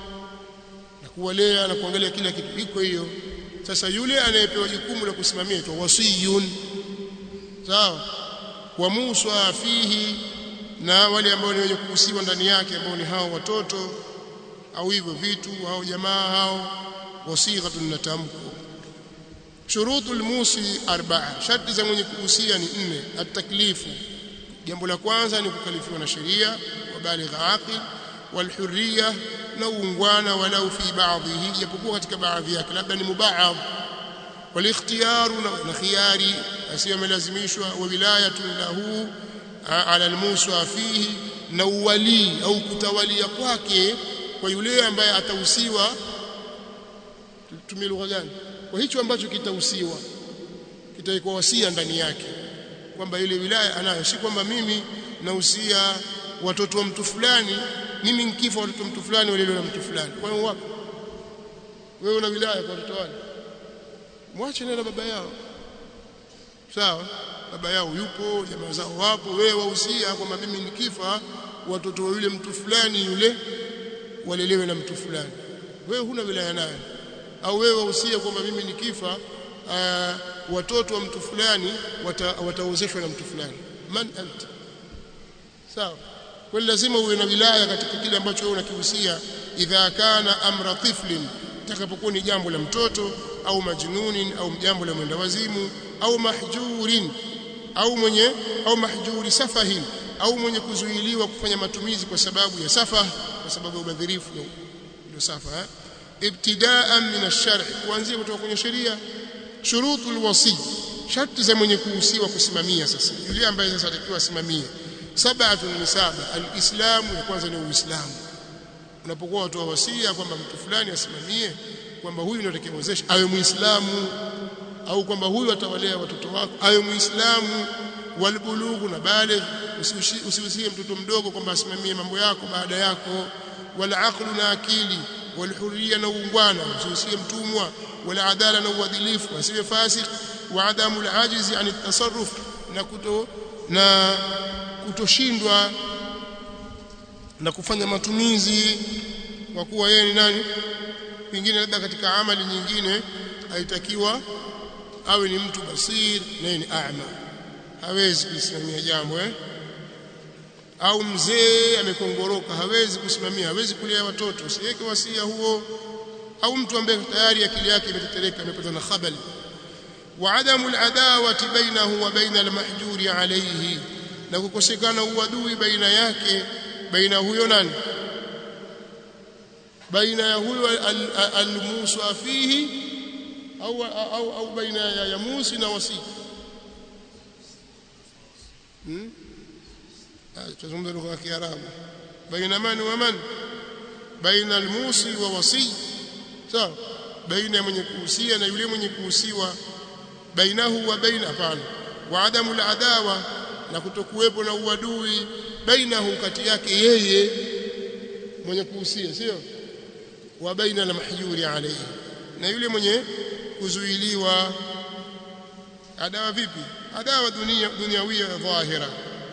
na kuwalea na kuangalia kila kitu iko hiyo sasa yule anayepewa jukumu la kusimamia itwa wasiyun sawa wa Musa fihi na wale ambao ni wenye kuhusiwa ndani yake ambao ni hao watoto au hivyo vitu au jamaa hao wasighatun na tamko shurutul musi arba'a sharti za mwenye kuhusia ni nne at-taklifu jambo la kwanza ni kukalifiwa na sheria wa baligha aqil wal hurriya na uungwana walau fi ba'dhihi japokuwa katika baadhi yake labda ni mubaadh wal ikhtiyaru na khiyari asiyo amelazimishwa wa wilayatu lahu ala al-musa fihi na uwali au kutawalia kwake kwa yule ambaye atahusiwa tumie lugha gani kwa hicho ambacho kitahusiwa kitaikuwa wasia ndani yake kwamba ile wilaya anayo si kwamba mimi nahusia watoto wa mtu fulani mimi nikifa watoto wa mtu fulani walelewa na mtu fulani kwa hiyo wapo wewe una wilaya kwa watoto wale mwache na baba yao sawa baba yao yupo jamaa zao wapo wewe wahusia kwamba mimi nikifa watoto wa yule mtu fulani yule walelewe na mtu fulani wewe huna wilaya naye au wewe wahusia kwamba mimi nikifa uh, watoto wa mtu fulani wataozeshwa na mtu fulani man anta sawa kwa lazima uwe na wilaya katika kile ambacho wewe unakihusia idha kana amra tiflin takapokuwa ni jambo la mtoto au majnunin au jambo la mwenda wazimu au mahjurin au mwenye au mahjuri safahin au mwenye kuzuiliwa kufanya matumizi kwa sababu ya safa kwa sababu ya ubadhirifu ndio safa eh? ibtidaan min ash-shar' kuanzia kutoka kwenye sheria shurutul wasi sharti za mwenye kuhusiwa kusimamia sasa yule ambaye sasa atakiwa asimamie sab'atun ni saba alislamu ya kwanza ni uislamu unapokuwa watu wa wasia kwamba mtu fulani asimamie kwamba huyu ndio atakayemwezesha awe muislamu au kwamba huyu atawalea watoto wako awe muislamu walbulughu na bale usiusie mtoto mdogo kwamba asimamie mambo yako baada yako wala aqlu na akili walhurriya na uungwana usiusie mtumwa wala adala na uadilifu asiwe fasik wa adamu alajizi an tasarruf na kuto na kutoshindwa na kufanya matumizi kwa kuwa yeye ni nani pengine labda katika amali nyingine haitakiwa awe ni mtu basir naye ni a'ma hawezi kusimamia jambo eh au mzee amekongoroka hawezi kusimamia hawezi kulea watoto usiweke wasia huo au mtu ambaye tayari akili yake imetetereka amepatwa na khabali wa adamu aladawati bainahu wa baina almahjuri alayhi na kukosekana uadui baina yake baina huyo nani baina ya huyo almusa fihi au au au baina ya yamusi na wasi hmm? tuzungumza lugha ya Kiarabu baina man wa man baina almusi wa wasi sawa baina ya mwenye kuhusia na yule mwenye kuhusiwa bainahu wa baina hapana wa adamu aladawa na kutokuwepo na uadui bainahu kati yake yeye mwenye kuhusia sio wa baina almahjuri alayhi na yule mwenye kuzuiliwa adawa vipi adawa dunia duniawia dhahira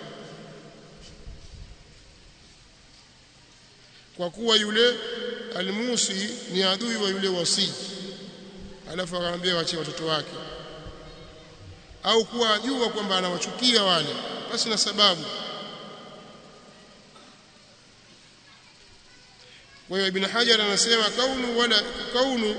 kwa kuwa yule almusi ni adui wa yule wasi alafu akamwambia waachie watoto wake au kuwa ajua kwamba anawachukia wale basi na sababu kwa hiyo ibn hajar anasema kaunu wala kaunu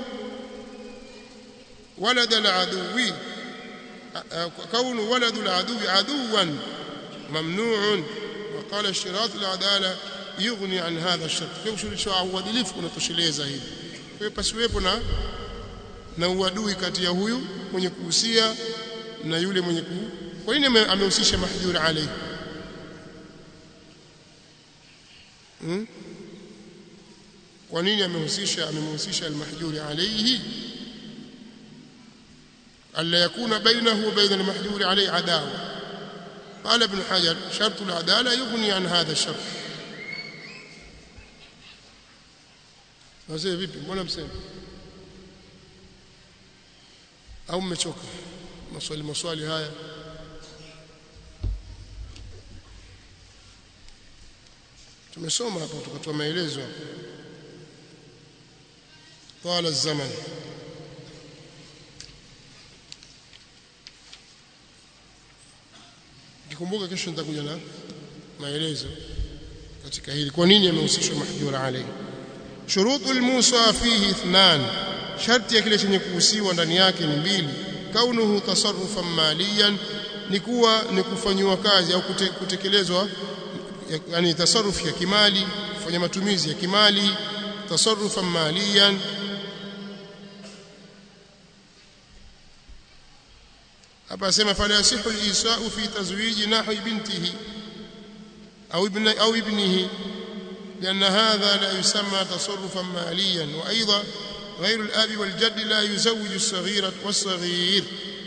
ولد العدو كون ولد العدو عدوا ممنوع وقال اشتراط العداله يغني عن هذا الشرط kwa ushurutisho wa uadilifu unatosheleza hivi kwa hiyo pasiwepo na na uadui kati ya huyu mwenye kuhusia na yule mwenye ku kwa nini amehusisha mahjur alayhi hmm? kwa nini amehusisha amemhusisha almahjur alayhi ألا يكون بينه وبين المحجور عليه عداوة قال ابن حجر شرط العدالة يغني عن هذا الشرط wazee vipi mbona msema au mmechoka maswali maswali haya tumesoma hapa tukatoa maelezo hapa طال الزمن nikikumbuka kesho nitakuja na maelezo katika hili kwa nini amehusishwa mahjura alayhi shurutul musa fihi ithnan sharti ya kile chenye kuhusiwa ndani yake ni mbili kaunuhu tasarrufan maliyan ni kuwa ni kufanywa kazi au kute, kutekelezwa yani tasarruf ya kimali kufanya matumizi ya kimali tasarrufan maliyan hapa asema fala yasihu al-isa'u fi tazwiji nahwi bintihi au ibn au ibnihi لأن هذا لا يسمى تصرفا ماليا وأيضا غير الأب والجد لا يزوج الصغير والصغير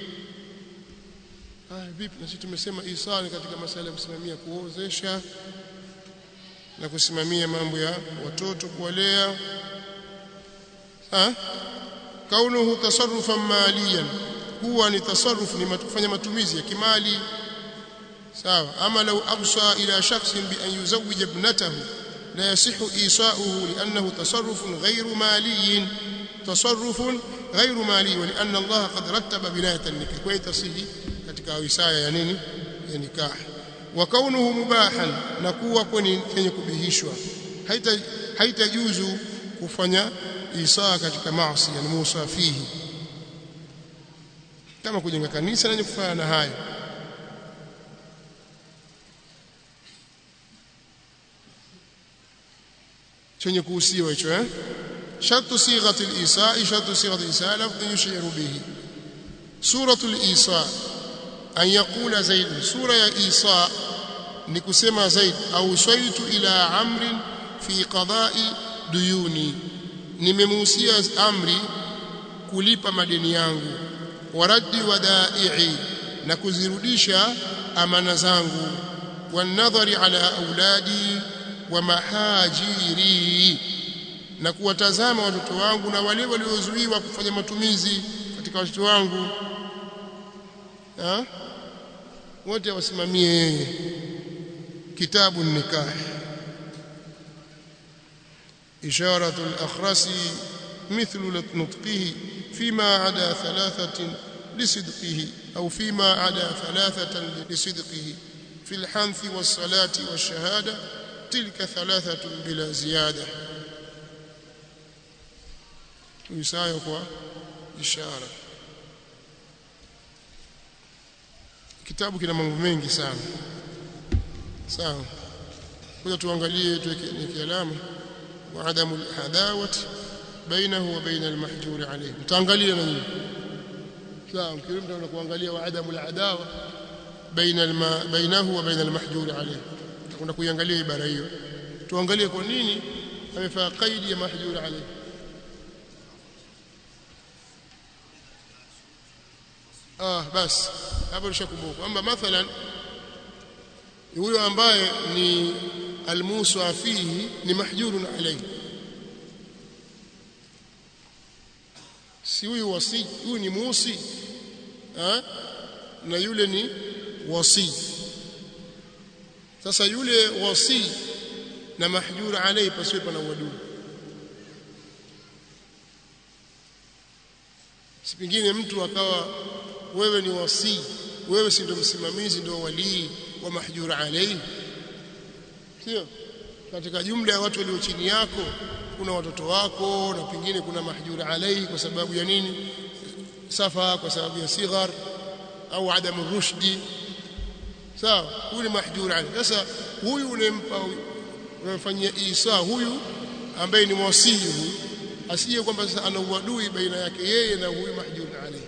ah vipi na sisi tumesema isani katika masala ya kusimamia kuozesha na kusimamia mambo ya watoto kuwalea ah kaunuhu tasarrufan maliyan huwa ni tasarruf ni kufanya matumizi ya kimali sawa ama lau absa ila shakhsin bi an yuzawwij ibnatahu la yasihu isa'uhu li'annahu tasarrufun ghayru maliyin tasarrufun ghayru mali wa li'anna Allah qad rattaba binayat an-nikah kwa tasihi katika wisaya ya nini ya nikah wa kaunuhu mubahan na kuwa kwenye yenye kubihishwa haita haitajuzu kufanya isaa katika maasi yani musa fihi kama kujenga kanisa lenye kufanya na hayo chenye kuhusiwa hicho eh shartu sighati al-isaa shartu sighati al-isaa lafdh yushiru bihi suratul isa an yaqula zaid sura ya isa ni kusema zaid au shaitu ila amrin fi qada'i duyuni nimemuhusia amri kulipa madeni yangu waraddi wadai'i na kuzirudisha amana zangu wanadhari ala auladi wa mahajiri na kuwatazama watoto wangu na wale waliozuiwa kufanya matumizi katika watoto wangu ha? wote wasimamie yeye kitabu nikah إشارة الأخرس مثل نطقه فيما عدا ثلاثة لصدقه أو فيما عدا ثلاثة لصدقه في الحنث والصلاة والشهادة تلك ثلاثة بلا زيادة يسايق إشارة kitabu kina mambo mengi sana sawa kuja tuangalie tuweke alama وعدم العداوة بينه وبين المحجور عليه تangalia na nyinyi sawa mkirimta na kuangalia وعدم العداوة بين الما بينه وبين المحجور عليه tutakwenda kuiangalia ibara hiyo tuangalie kwa nini amefaa qaidi ya mahjur alayhi ah basi hapo nishakumbuka kwamba mathalan huyo ambaye ni almusa fihi ni mahjurun alayhi si huyu wasi huyu ni musi ha? na yule ni wasi sasa yule wasi na mahjur alayhi pasiwe pana uadui si pengine mtu akawa wewe ni wasi wewe si ndio msimamizi ndio walii wa mahjur alayhi sio katika jumla ya watu walio chini yako kuna watoto wako na pengine kuna mahjur alayhi kwa sababu ya nini safa kwa sababu ya sighar au adamu rushdi sawa huyu ni mahjur alayhi sasa huyu unempa unamfanyia isa huyu ambaye ni mwasii huyu asije kwamba sasa ana uadui baina yake yeye na huyu mahjur alayhi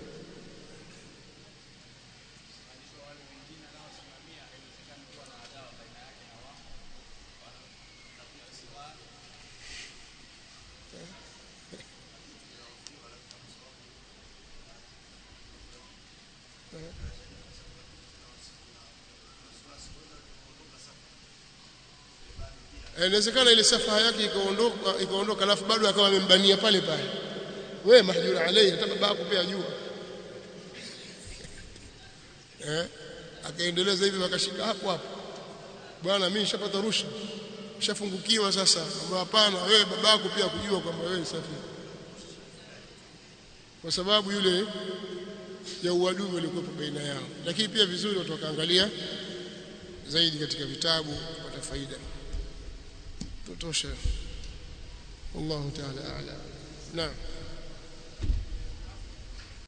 inawezekana ile safaha yake ikaondoka ikaondoka alafu bado akawa amembania pale pale wewe mahjura alayhi hata baba yako pia jua eh akaendeleza hivi wakashika hapo hapo bwana mimi nishapata rushwa nishafungukiwa sasa kwamba hapana wewe baba yako pia kujua kwamba wewe safi kwa sababu yule ya uadui uliokuwa baina yao lakini pia vizuri watu wakaangalia zaidi katika vitabu kupata faida tutosha والله تعالى أعلم نعم